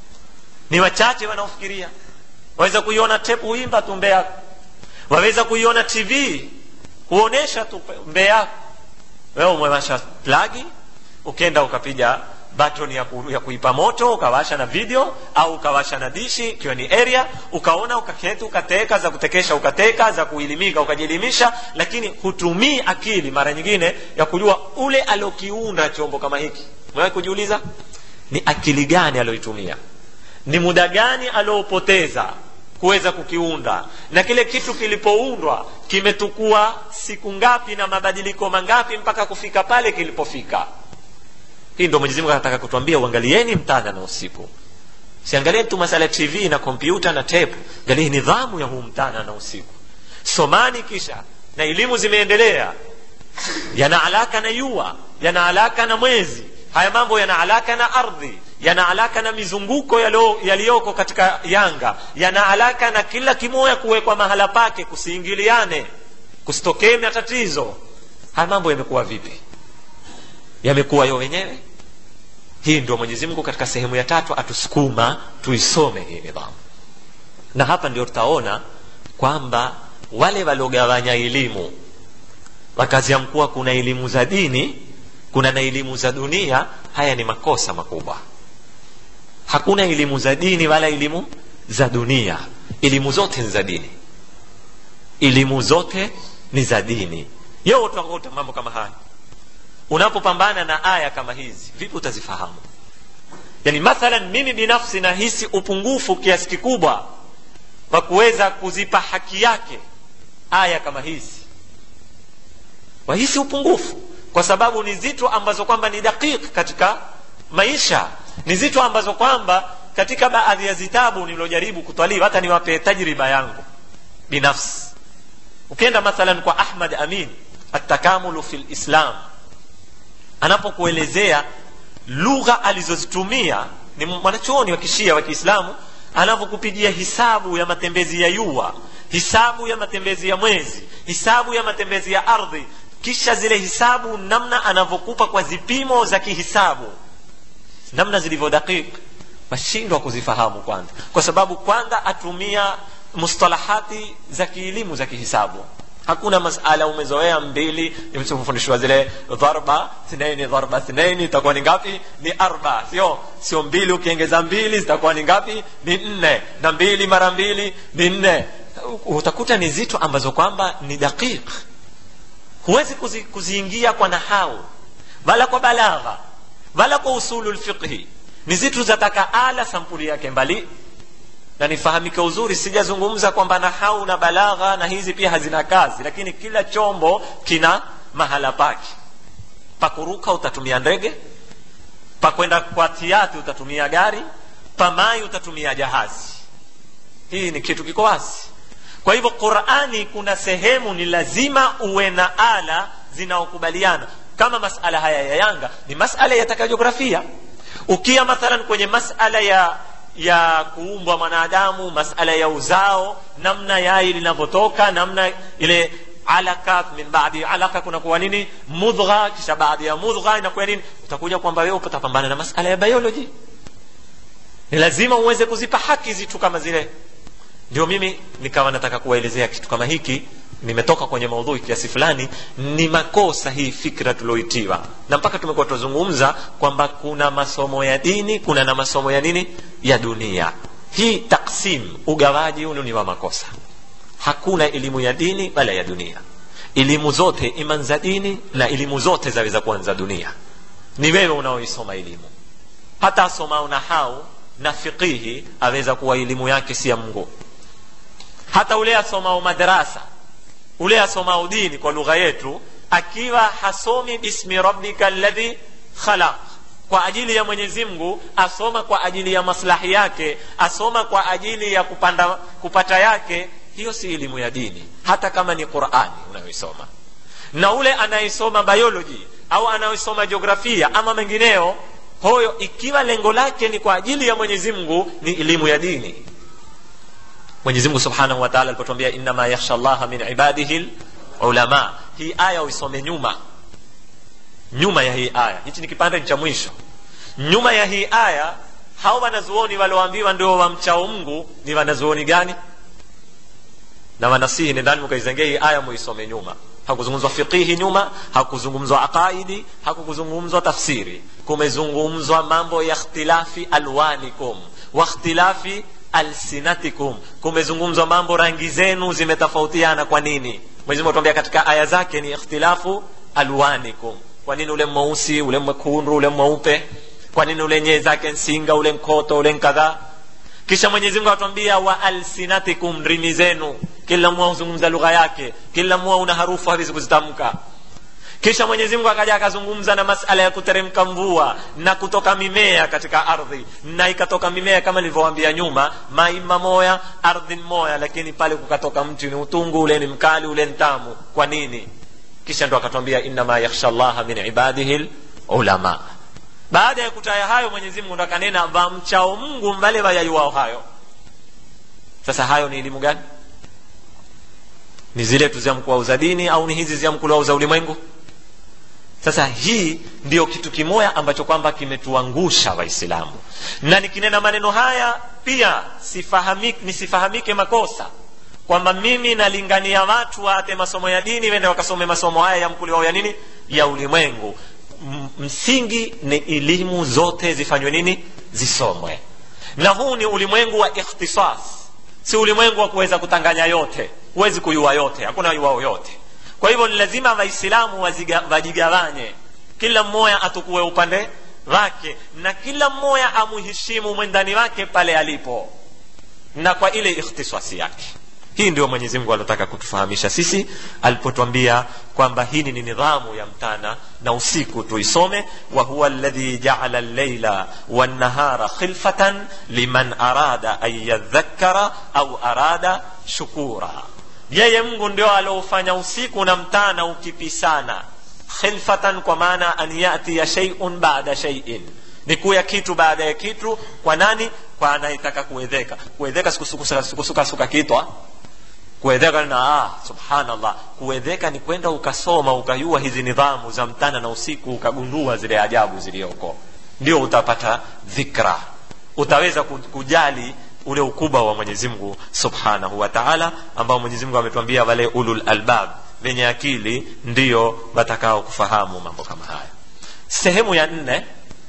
ni wachache wanaofikiria waweza kuiona tepu huimba tu mbee yako waweza kuiona tv huonesha tu mbee yako wewe umewasha plagi ukenda ukapiga button ya, ku, ya kuipa moto ukawasha na video au ukawasha na dishi ikiwa ni area ukaona ukaketi ukateka za kutekesha ukateka za kuelimika ukajielimisha lakini hutumii akili mara nyingine ya kujua ule aliokiunda chombo kama hiki umewahi kujiuliza ni akili gani alioitumia ni muda gani aliopoteza kuweza kukiunda na kile kitu kilipoundwa kimetukua siku ngapi na mabadiliko mangapi mpaka kufika pale kilipofika hii ndo mwenyezi mungu anataka kutuambia uangalieni mtana na usiku siangalie tu masala ya tv na kompyuta na tape angalie nidhamu ya huu mtana na usiku somani kisha na elimu zimeendelea yana alaka na yua yana alaka na mwezi haya mambo yana alaka na ardhi yana alaka na mizunguko yaliyoko katika yanga yana alaka na kila kimoya kuwekwa mahala pake kusiingiliane kusitokee matatizo haya mambo yamekuwa vipi yamekuwa yo wenyewe hii ndio mwenyezi mungu katika sehemu ya tatu atusukuma tuisome hii nidhamu na hapa ndio tutaona kwamba wale waliogawanya elimu wakaziamkuwa kuna elimu za dini kuna na elimu za dunia haya ni makosa makubwa hakuna elimu za dini wala elimu za dunia elimu zote ni za dini elimu zote ni za dini yo utakuta mambo kama haya unapopambana na aya kama hizi vipi utazifahamu yani mathalan mimi binafsi nahisi upungufu kiasi kikubwa wa kuweza kuzipa haki yake aya kama hizi wahisi upungufu kwa sababu ni zitu ambazo kwamba ni dakik katika maisha ni zitu ambazo kwamba katika baadhi ya zitabu nilojaribu kutwaliwa hata niwape tajriba yangu binafsi ukienda mathalan kwa ahmad amin atakamulu fi lislam anapokuelezea lugha alizozitumia ni mwanachuoni wa kishia wa kiislamu anavyokupigia hisabu ya matembezi ya yua hisabu ya matembezi ya mwezi hisabu ya matembezi ya ardhi kisha zile hisabu namna anavyokupa kwa zipimo za kihisabu namna zilivyo dakik washindwa kuzifahamu kwanza kwa sababu kwanza atumia mustalahati za kielimu za kihisabu hakuna masala umezoea mbili nimefundishwa zile dharba thnaini dharba thnaini itakuwa ni ngapi ni arba sio sio mbili ukiongeza mbili zitakuwa ni ngapi ni nne na mbili mara mbili ni nne utakuta ni zito ambazo kwamba ni daqiq huwezi kuzi, kuziingia kwa nahau wala kwa balagha wala kwa usulu lfiqhi ni zitu zataka ala sampuli yake mbali na nifahamike uzuri sijazungumza kwamba nahau na balagha na hizi pia hazina kazi lakini kila chombo kina mahala pake pakuruka utatumia ndege pakwenda kwa tiati utatumia gari pamai utatumia jahazi hii ni kitu kiko wazi kwa hivyo qurani kuna sehemu ni lazima uwe na ala zinaokubaliana kama masala haya ya yanga ni masala yataka jiografia ukia mathalan kwenye masala ya ya kuumbwa mwanadamu masala ya uzao namna yai linavyotoka namna ile alaka min baadi alaka kunakuwa nini mudgha kisha baadhi ya mudgha inakuwa nini utakuja kwamba wewe utapambana na masala ya biology ni lazima uweze kuzipa haki zitu kama zile ndio mimi nikawa nataka kuwaelezea kitu kama hiki nimetoka kwenye maudhui kiasi fulani ni makosa hii fikra tulioitiwa na mpaka tumekuwa tunazungumza kwamba kuna masomo ya dini kuna na masomo ya nini ya dunia hii taksim ugawaji huu ni wa makosa hakuna elimu ya dini wala ya dunia elimu zote iman za dini na elimu zote zaweza kuanza dunia ni wewe unaoisoma elimu hata asomao nahau na fiqihi aweza kuwa elimu yake si ya mungu hata ule asomao madarasa ule asomao dini kwa lugha yetu akiwa hasomi bismi rabbika alladhi khalaq kwa ajili ya mwenyezi mungu asoma kwa ajili ya maslahi yake asoma kwa ajili ya kupanda, kupata yake hiyo si elimu ya dini hata kama ni qurani unayoisoma na ule anayesoma biology au anayesoma jiografia ama mengineo hoyo ikiwa lengo lake ni kwa ajili ya mwenyezi mungu ni elimu ya dini mwenyezi mungu subhanahu wa taala alipotuambia innama yakhsha llaha min ibadihi ulama hii aya uisome nyuma nyuma ya hii aya hichi ni kipande cha mwisho nyuma ya hii aya hao wanazuoni walioambiwa ndio wamchao mungu ni wanazuoni gani na wanasihi nendani mkaizengea hii aya muisome nyuma hakuzungumzwa fiqihi nyuma hakuzungumzwa aqaidi hakukuzungumzwa tafsiri kumezungumzwa mambo ya ikhtilafi alwanikum wa ikhtilafi alsinatikum kumezungumzwa mambo rangi zenu zimetofautiana kwa nini mwenyezi mungu atuambia katika aya zake ni ikhtilafu alwanikum kwa nini ule mweusi ule mwekundu ule mweupe kwa nini ule nyee zake nsinga ule nkoto ule nkadhaa kisha mwenyezi mungu atuambia wa alsinatikum ndimi zenu kila mmoja huzungumza lugha yake kila mmoja una harufu hawezi kuzitamka kisha mwenyezi mungu akaja akazungumza na masala ya kuteremka mvua na kutoka mimea katika ardhi na ikatoka mimea kama nilivyowaambia nyuma maima moya ardhi moya lakini pale kukatoka mti ni utungu ule ni mkali ule ntamu kwa nini kisha ndo akatwambia innama yakhsha llaha min ibadihi ulama baada ya kutaya hayo mwenyezi mungu ndo akanena vamchao mungu mbale wayayuwao hayo sasa hayo ni elimu gani ni zile tu ziamkuwa za dini au ni hizi ziamkuliwao za ulimwengu sasa hii ndio kitu kimoya ambacho kwamba kimetuangusha waislamu na nikinena maneno haya pia sifahamike, nisifahamike makosa kwamba mimi nalingania watu waate masomo ya dini wende wakasome masomo haya ya mkuliwao ya nini ya ulimwengu msingi ni elimu zote zifanywe nini zisomwe na huu ni ulimwengu wa ikhtisas si ulimwengu wa kuweza kutanganya yote huwezi kuyua yote hakuna yuao yote kwa hivyo ni lazima waislamu wajigawanye kila mmoja atukue upande wake na kila mmoja amuheshimu mwendani wake pale alipo na kwa ile ikhtisasi yake hii ndio mwenyezi mungu aliotaka kutufahamisha sisi alipotwambia kwamba hii ni nidhamu ya mtana na usiku tuisome wa huwa ladhi jaala llaila wannahara khilfatan liman arada an yadhakkara au arada shukura yeye mungu ndio aliofanya usiku na mtana ukipisana khilfatan kwa maana an yatiya sheiun bada sheiin ni kuya kitu baada ya kitu kwa nani kwa anayetaka kuedheka kuedheka sikusukasuka kitwa kuedheka na ah, subhanallah kuedheka ni kwenda ukasoma ukayua hizi nidhamu za mtana na usiku ukagundua zile ajabu ziliyoko ndio utapata dhikra utaweza kujali ule ukubwa wa mwenyezi mungu subhanahu wa taala ambao mwenyezi mungu ametuambia wale ulul albab wenye akili ndio watakao kufahamu mambo kama haya sehemu ya nne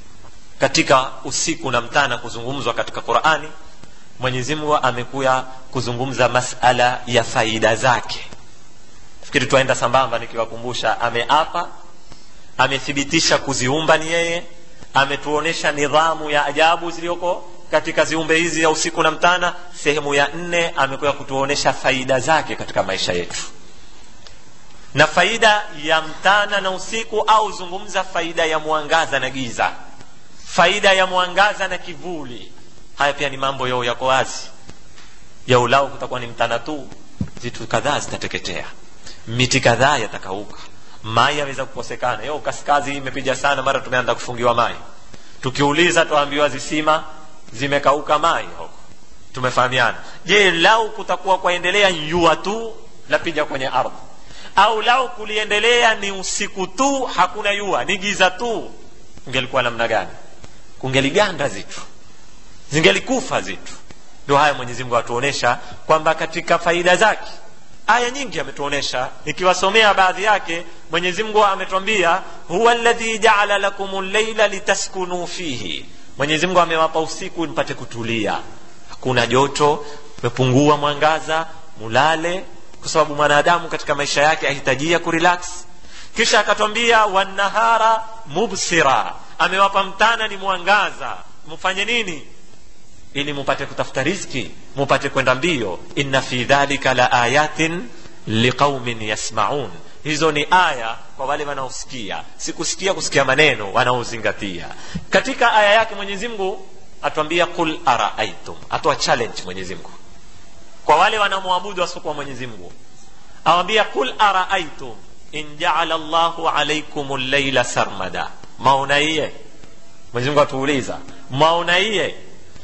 katika usiku na mtana kuzungumzwa katika qurani mwenyezi mungu amekuya kuzungumza masala ya faida zake fikiri twaenda sambamba nikiwakumbusha ameapa amethibitisha kuziumba ni yeye ametuonesha nidhamu ya ajabu ziliyoko katika ziumbe hizi ya usiku na mtana sehemu ya nne amekuya kutuonesha faida zake katika maisha yetu na faida ya mtana na usiku au zungumza faida ya mwangaza na giza faida ya mwangaza na kivuli haya pia ni mambo yao yako wazi ya ulau kutakuwa ni mtana tu vitu kadhaa zitateketea miti kadhaa yatakauka mai yaweza kukosekana yo kaskazi imepiga sana mara tumeanza kufungiwa mai tukiuliza tuambiwa zisima zimekauka mai huko tumefahamiana je lau kutakuwa kwaendelea jua tu lapija kwenye ardhi au lau kuliendelea ni usiku tu hakuna jua ni giza tu kungelikuwa namna gani kungeliganda zitu zingelikufa zitu ndio haya mwenyezi mungu atuonesha kwamba katika faida zake aya nyingi ametuonesha nikiwasomea baadhi yake mwenyezi mungu ametwambia huwa ladhi jaala lakum llaila litaskunu fihi mwenyezi mungu amewapa usiku mpate kutulia hakuna joto umepungua mwangaza mulale kwa sababu mwanadamu katika maisha yake ahitajia kurelax kisha akatwambia wanahara mubsira amewapa mtana ni mwangaza mfanye nini ili mupate kutafuta rizki mupate kwenda mbio inna fi dhalika la ayatin liqaumin yasmaun hizo ni aya kwa wale wanaosikia sikusikia kusikia maneno wanaozingatia katika aya yake mwenyezi mungu atwambia qul araaitum atoa challenge mwenyezi mungu kwa wale wanaomwabudu wasiokuwa mwenyezi mungu awambia qul araaitum in jaala llahu alaikum llaila sarmada maonaiye mwenyezi mungu atuuliza maonaiye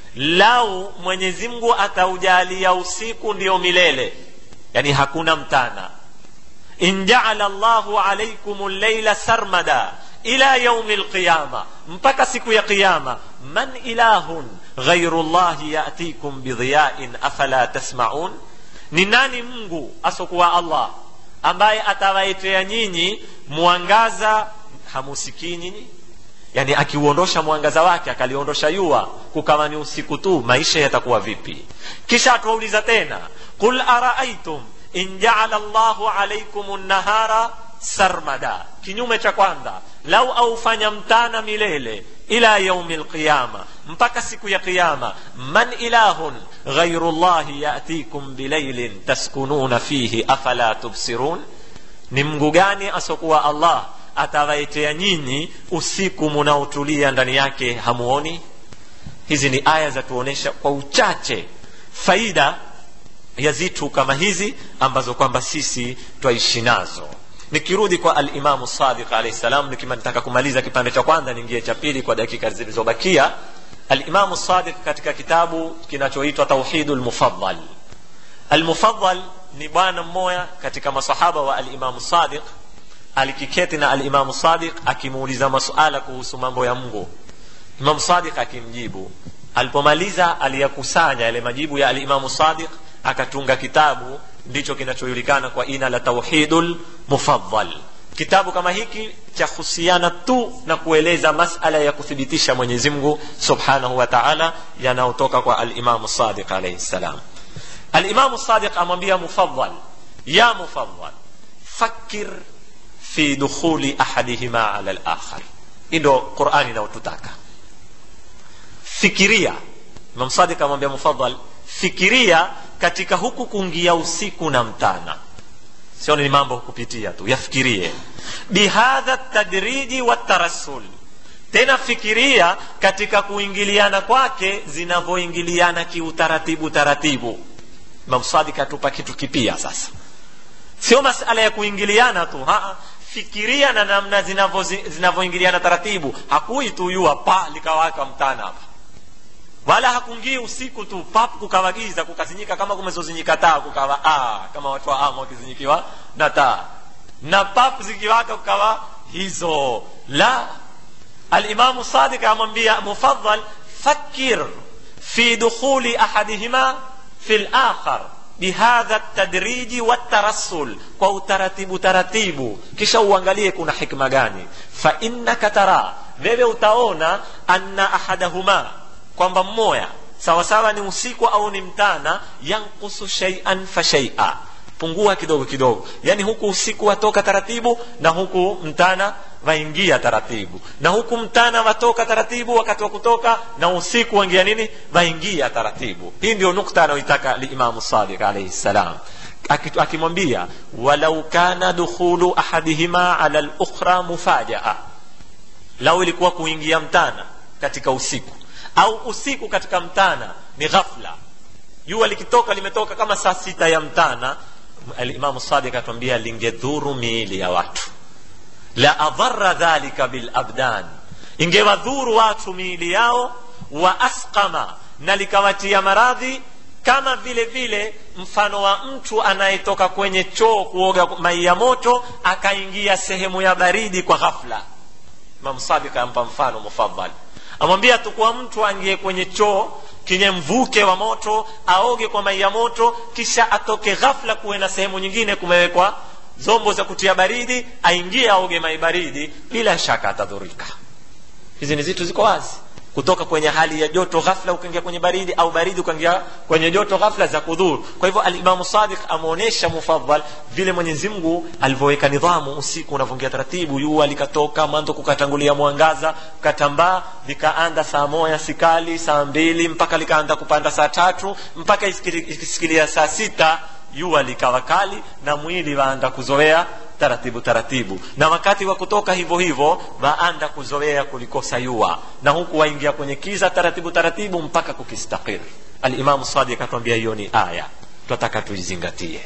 lau mwenyezi mungu ataujalia usiku ndio milele yani hakuna mtana in jaala llahu alaikum llaila sarmada ila yaumi lqiyama mpaka siku ya qiyama man ilahun ghairu llahi yatikum bidhiyain afala tasmaun ni nani mungu asokuwa allah ambaye atawaitea nyinyi mwangaza hamusikii nyinyi yani akiuondosha mwangaza wake akaliondosha yua kukawa ni usiku tu maisha yatakuwa vipi kisha atuwauliza tena qul araaitum in jaala llahu alaikum nahara sarmada kinyume cha kwanza lau aufanya mtana milele ila yaumi lqiyama mpaka siku ya qiyama man ilahun ghairu llahi yatikum bilailin taskununa fihi afala tubsirun ni mngu gani asokuwa allah atawaitea nyinyi usiku munaotulia ndani yake hamuoni hizi ni aya za tuonyesha kwa uchache faida ya zitu kama hizi ambazo kwamba sisi twaishi nazo nikirudi kwa alimamu sadiq alahi salam nikiwa nataka kumaliza kipande cha kwanza niingie cha pili kwa dakika zilizobakia alimamu sadiq katika kitabu kinachoitwa tauhidu lmufadal almufadal ni bwana mmoja katika masahaba wa alimamu sadiq alikiketi na alimamu sadiq akimuuliza masuala kuhusu mambo ya mungu imamu sadiq akimjibu alipomaliza aliyakusanya yale majibu ya alimamu sadiq akatunga kitabu ndicho kinachojulikana kwa ina la tauhidul mufaddal kitabu kama hiki cha husiana tu na kueleza masala ya kuthibitisha mwenyezi mungu subhanahu wa taala yanayotoka kwa alimamu sadiq alaihi ssalam alimamu sadiq amwambia mufaddal ya mufaddal fakir fi dukhuli ahadihima ala lakhar hii ndo qurani inayotutaka fikiria imam sadiq amwambia mufadal fikiria katika huku kuingia usiku na mtana sio ni mambo kupitia tu yafikirie bihadha tadriji watarasul tena fikiria katika kuingiliana kwake zinavyoingiliana kiutaratibu taratibu imam sadik atupa kitu kipia sasa sio masala ya kuingiliana tu ha fikiria na namna zinavyoingiliana taratibu hakui tu yua pa likawaka mtana hapa wala hakungii usiku tu pap kukawagiza kukazinyika kama kumezozinyika taa kukawa ah, kama watu wa ama wakizinyikiwa na taa na pap zikiwaka kukawa hizo la alimamu sadik amwambia mufadal fakir fi dukhuli ahadihima fi lakhar bihadha tadriji watarasul kwa utaratibu taratibu kisha uangalie kuna hikma gani fa innaka tara wewe utaona anna ahadahuma kwamba mmoya sawasawa ni usiku au ni mtana yankusu shaian fa shaia pungua kidogo kidogo yani huku usiku watoka taratibu na huku mtana waingia taratibu na huku mtana watoka taratibu wakati wa kutoka na usiku waingia nini waingia taratibu hii ndio nukta anayoitaka limamu sadiq alaihi ssalam akimwambia walau kana dukhulu ahadihima ala lukhra mufajaa lau ilikuwa kuingia mtana katika usiku au usiku katika mtana ni ghafla jua likitoka limetoka kama saa sita ya mtana alimamu sadik atuambia lingedhuru miili ya watu la adhara dhalika bilabdan ingewadhuru watu miili yao wa asqama na likawatia maradhi kama vile vile mfano wa mtu anayetoka kwenye choo kuoga mai ya moto akaingia sehemu ya baridi kwa ghafla imam sadiq ampa mfano mufadhal amwambia tukuwa mtu aingie kwenye choo kenye mvuke wa moto aoge kwa mai ya moto kisha atoke ghafla kuwe na sehemu nyingine kumewekwa zombo za kutia baridi aingie aoge mai baridi bila shaka atadhurika hizi ni zitu ziko wazi kutoka kwenye hali ya joto ghafla ukaingia kwenye baridi au baridi ukaingia kwenye joto ghafla za kudhuru kwa hivyo alimamu sadiq ameonyesha mufadhal vile mwenyezi mungu alivyoweka nidhamu usiku unavyoingia taratibu jua likatoka mwanzo kukatangulia mwangaza katambaa likaanda saa moja sikali saa mbili mpaka likaanda kupanda saa tatu mpaka ikisikilia saa sita jua likawa kali na mwili waanda kuzoea taratibu taratibu na wakati wa kutoka hivyo hivyo waanda kuzoea kulikosa yua na huku waingia kwenye kiza taratibu taratibu mpaka kukistakir alimamu sadi akatuambia hiyo ni aya twataka tuizingatie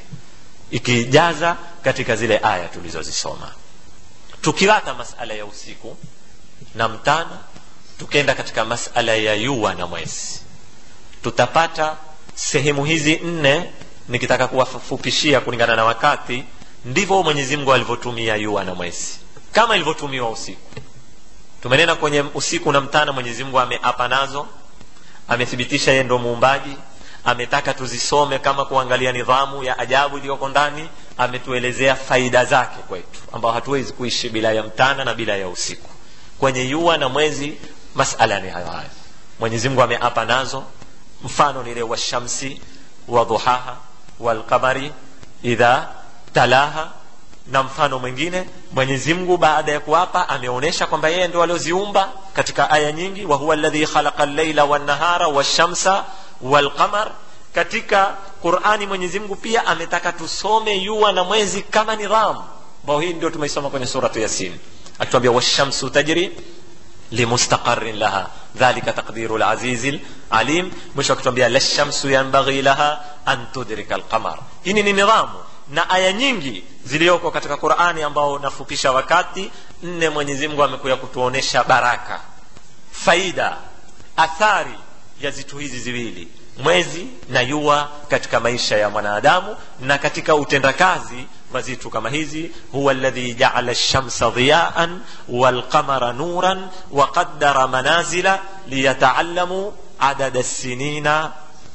ikijaza katika zile aya tulizozisoma tukiwata masala ya usiku na mtana tukenda katika masala ya yua na mwezi tutapata sehemu hizi nne nikitaka kuwafupishia kulingana na wakati ndivyo mwenyezi mungu alivyotumia yua na mwezi kama ilivyotumiwa usiku tumenena kwenye usiku na mtana mwenyezi mungu ameapa nazo amethibitisha yeye ndo muumbaji ametaka tuzisome kama kuangalia nidhamu ya ajabu iliyoko ndani ametuelezea faida zake kwetu ambao hatuwezi kuishi bila ya mtana na bila ya usiku kwenye yua na mwezi masala ni hayo hayo mwenyezi mungu ameapa nazo mfano nile washamsi wadhuhaha walqamari idha talaha na mfano mwingine mwenyezi mungu baada ya kuapa ameonyesha kwamba yeye ndo alioziumba katika aya nyingi wa huwa alladhi khalaqa llaila wannahara washamsa walqamar katika qurani mwenyezi mungu pia ametaka tusome yua na mwezi kama nidhamu ambao hii ndio tumeisoma kwenye suratu yasin akituambia washamsu tajri limustaqarin laha dhalika taqdiru lazizi lalim mwisho akituambia lashamsu yanbaghi laha an tudrika alqamar hii ni nidhamu na aya nyingi ziliyoko katika qurani ambao nafupisha wakati nne mwenyezi mungu amekuya kutuonesha baraka faida athari ya zitu hizi ziwili mwezi na yua katika maisha ya mwanadamu na katika utendakazi wa zitu kama hizi huwa alladhi jaala lshamsa dhiyaan walqamara nuran waqaddara manazila liyataallamu adada lsinina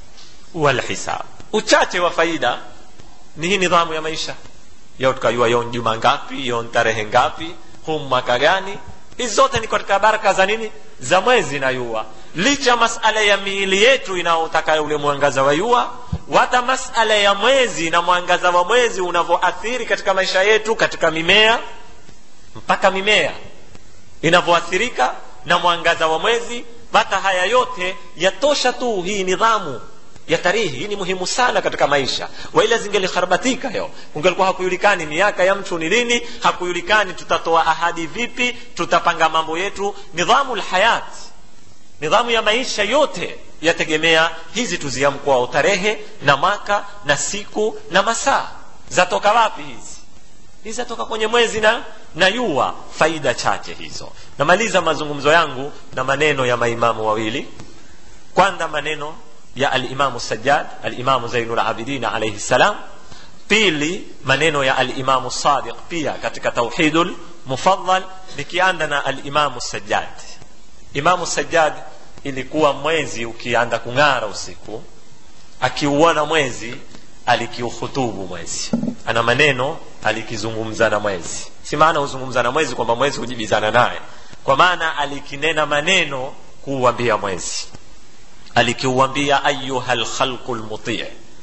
walhisab uchache wa faida ni hii nidhamu ya maisha yo tukajua yo juma ngapi yo tarehe ngapi huu mwaka gani hizi zote ni katika baraka za nini za mwezi na yua licha masala ya miili yetu inayotaka ule mwangaza wa yua wata masala ya mwezi na mwangaza wa mwezi unavyoathiri katika maisha yetu katika mimea mpaka mimea inavyoathirika na mwangaza wa mwezi hata haya yote yatosha tu hii nidhamu ya tarihi hii ni muhimu sana katika maisha waila zingelikharbatika yo ungelikuwa hakujulikani miaka ya mtu ni lini hakujulikani tutatoa ahadi vipi tutapanga mambo yetu nidhamu lhayat nidhamu ya maisha yote yategemea hizi tuziamkwao tarehe na mwaka na siku na masaa zatoka wapi hizi hizi zatoka kwenye mwezi na na yua faida chache hizo namaliza mazungumzo yangu na maneno ya maimamu wawili kwanza maneno ya alimamu sajad alimamu zainul abidin alaihi salam pili maneno ya alimamu sadiq pia katika tauhidul mufadal nikianda na alimamu sajad imamu sajad ilikuwa mwezi ukianda kung'ara usiku akiuona mwezi alikiuhutubu mwezi ana maneno alikizungumza na mwezi si maana huzungumza na mwezi kwamba mwezi hujibizana naye kwa maana alikinena maneno kuuambia mwezi alikiuambia ayuha lkhalqu lmutii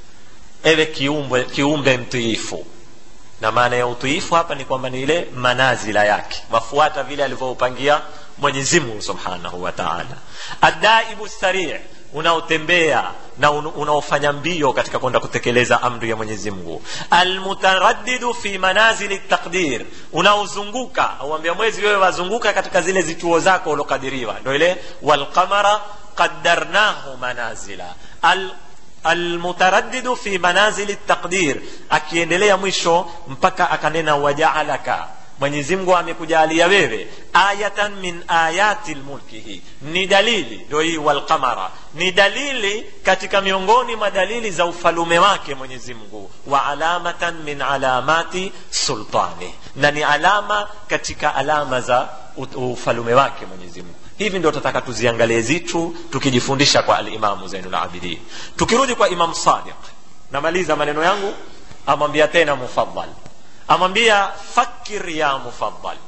ewe kiumbe, kiumbe mtiifu na maana ya utiifu hapa ni kwamba ni ile manazila yake wafuata vile alivyoupangia mwenyezi mungu subhanahu wa taala adaibu sarii unaotembea na unaofanya mbio katika kwenda kutekeleza amri ya mwenyezi mungu almutaraddidu fi manazili taqdir unaozunguka auambia mwezi wewe wazunguka katika zile zituo zako uliokadiriwa ndo ile walqamara qaddarnahu manazila Al, almutaraddidu fi manazili taqdir akiendelea mwisho mpaka akanena wajaalaka mwenyezi mungu amekujalia wewe ayatan min ayati lmulkihi ni dalili ndio hii walqamara ni dalili katika miongoni mwa dalili za ufalume wake mwenyezi mungu wa alamatan min alamati sultani na ni alama katika alama za ufalume wake mwenyezi mungu hivi ndio tataka tuziangalie zitu tukijifundisha kwa alimamu zainulabidin tukirudi kwa imam sadiq namaliza maneno yangu amwambia tena mufadal amwambia fakir ya mufadal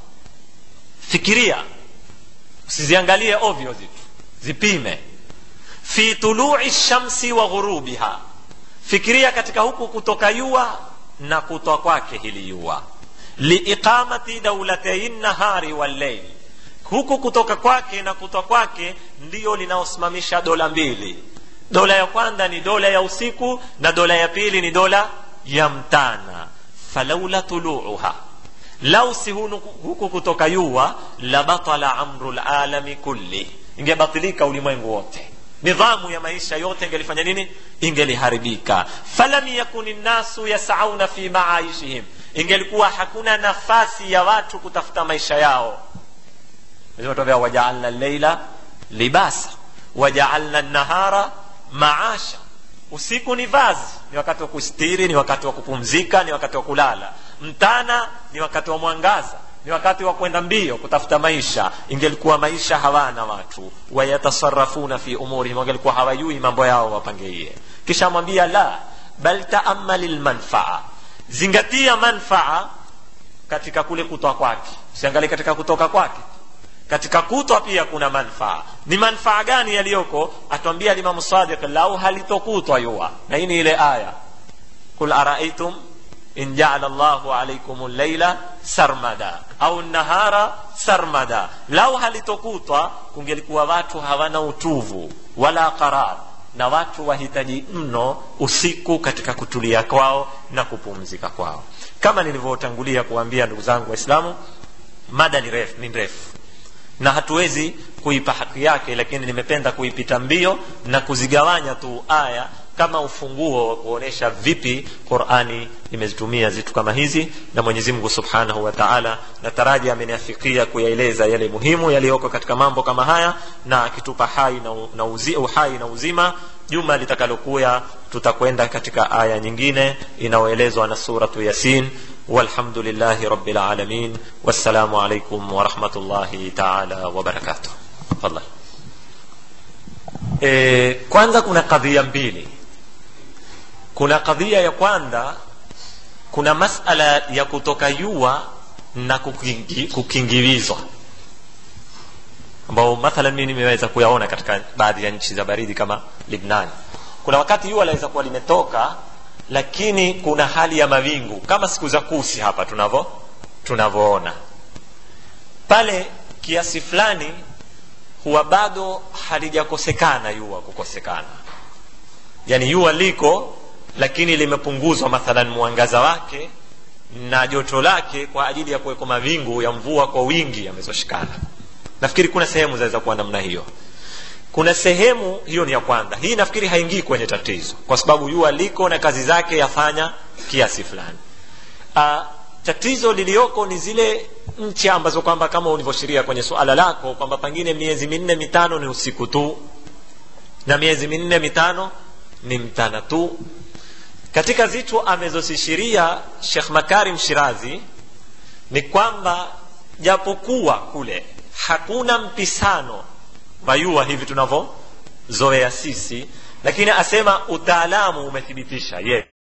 fikiria usiziangalie ovyo zitu zipime fi tului shamsi wa ghurubiha fikiria katika huku kutoka yua na kutwa kwake hili yua liiqamati daulatei nahari walleili huku kutoka kwake na kutwa kwake ndiyo linaosimamisha dola mbili dola ya kwanza ni dola ya usiku na dola ya pili ni dola ya mtana falaula tuluuha lau si huku kutoka yua labatala amru lalami kulli ingebatilika ulimwengu wote nidhamu ya maisha yote ingelifanya nini ingeliharibika falam yakuni nnasu yasauna fi maaishihim ingelikuwa hakuna nafasi ya watu kutafuta maisha yao tuambia wajaalna leila libasa wajaalna nahara maasha usiku ni vazi ni wakati wa kustiri ni wakati wa kupumzika ni wakati wa kulala mtana ni wakati wa mwangaza ni wakati wa kwenda mbio kutafuta maisha ingelikuwa maisha hawana watu wayatasarafuna fi umurihim wangelikuwa hawajui mambo yao wapangeie kisha mwambia la bal taamali lmanfaa zingatia manfaa katika kule kutwa kwake usiangalie katika kutoka kwake katika kutwa pia kuna manfaa ni manfaa gani yaliyoko atwambia limamu sadiq lau halitokutwa yua na hii ni ile aya kul araaitum in jaala llahu alaikum llaila sarmada au nahara sarmada lau halitokutwa kungelikuwa watu hawana utuvu wala qarar na watu wahitaji mno usiku katika kutulia kwao na kupumzika kwao kama nilivyotangulia kuambia ndugu zangu waislamu mada ni refu ni ndefu na hatuwezi kuipa haki yake lakini nimependa kuipita mbio na kuzigawanya tu aya kama ufunguo wa kuonyesha vipi qurani imezitumia zitu kama hizi na mwenyezi mungu subhanahu wa taala nataraji ameniafikia kuyaeleza yale muhimu yaliyoko katika mambo kama haya na akitupa hai na, na uzi, uhai na uzima juma litakalokuya tutakwenda katika aya nyingine inayoelezwa na suratu yasin والحمد لله رب العالمين والسلام عليكم ورحمة الله تعالى وبركاته تفضل e, kwanza kuna kadhia mbili kuna kadhia ya kwanza kuna masala ya kutoka yua na kukingi, kukingilizwa ambao mathalan mi nimeweza kuyaona katika baadhi ya nchi za baridi kama libnani kuna wakati yua laweza kuwa limetoka lakini kuna hali ya mawingu kama siku za kusi hapa tunavyo tunavyoona pale kiasi fulani huwa bado halijakosekana yua kukosekana yani yua liko lakini limepunguzwa mathalan mwangaza wake na joto lake kwa ajili ya kuwekwa mawingu ya mvua kwa wingi yamezoshikana nafikiri kuna sehemu zaweza kuwa namna hiyo kuna sehemu hiyo ni ya kwanza hii nafikiri haingii kwenye tatizo kwa sababu jua liko na kazi zake yafanya kiasi fulani uh, tatizo liliyoko ni zile nchi ambazo kwamba kama ulivyoashiria kwenye suala lako kwamba pengine miezi minne mitano ni usiku tu na miezi minne mitano ni mtana tu katika zitu amezosishiria shekh makarim shirazi ni kwamba japokuwa kule hakuna mpisano vayua hivi tunavyozoea sisi lakini asema utaalamu umethibitisha ye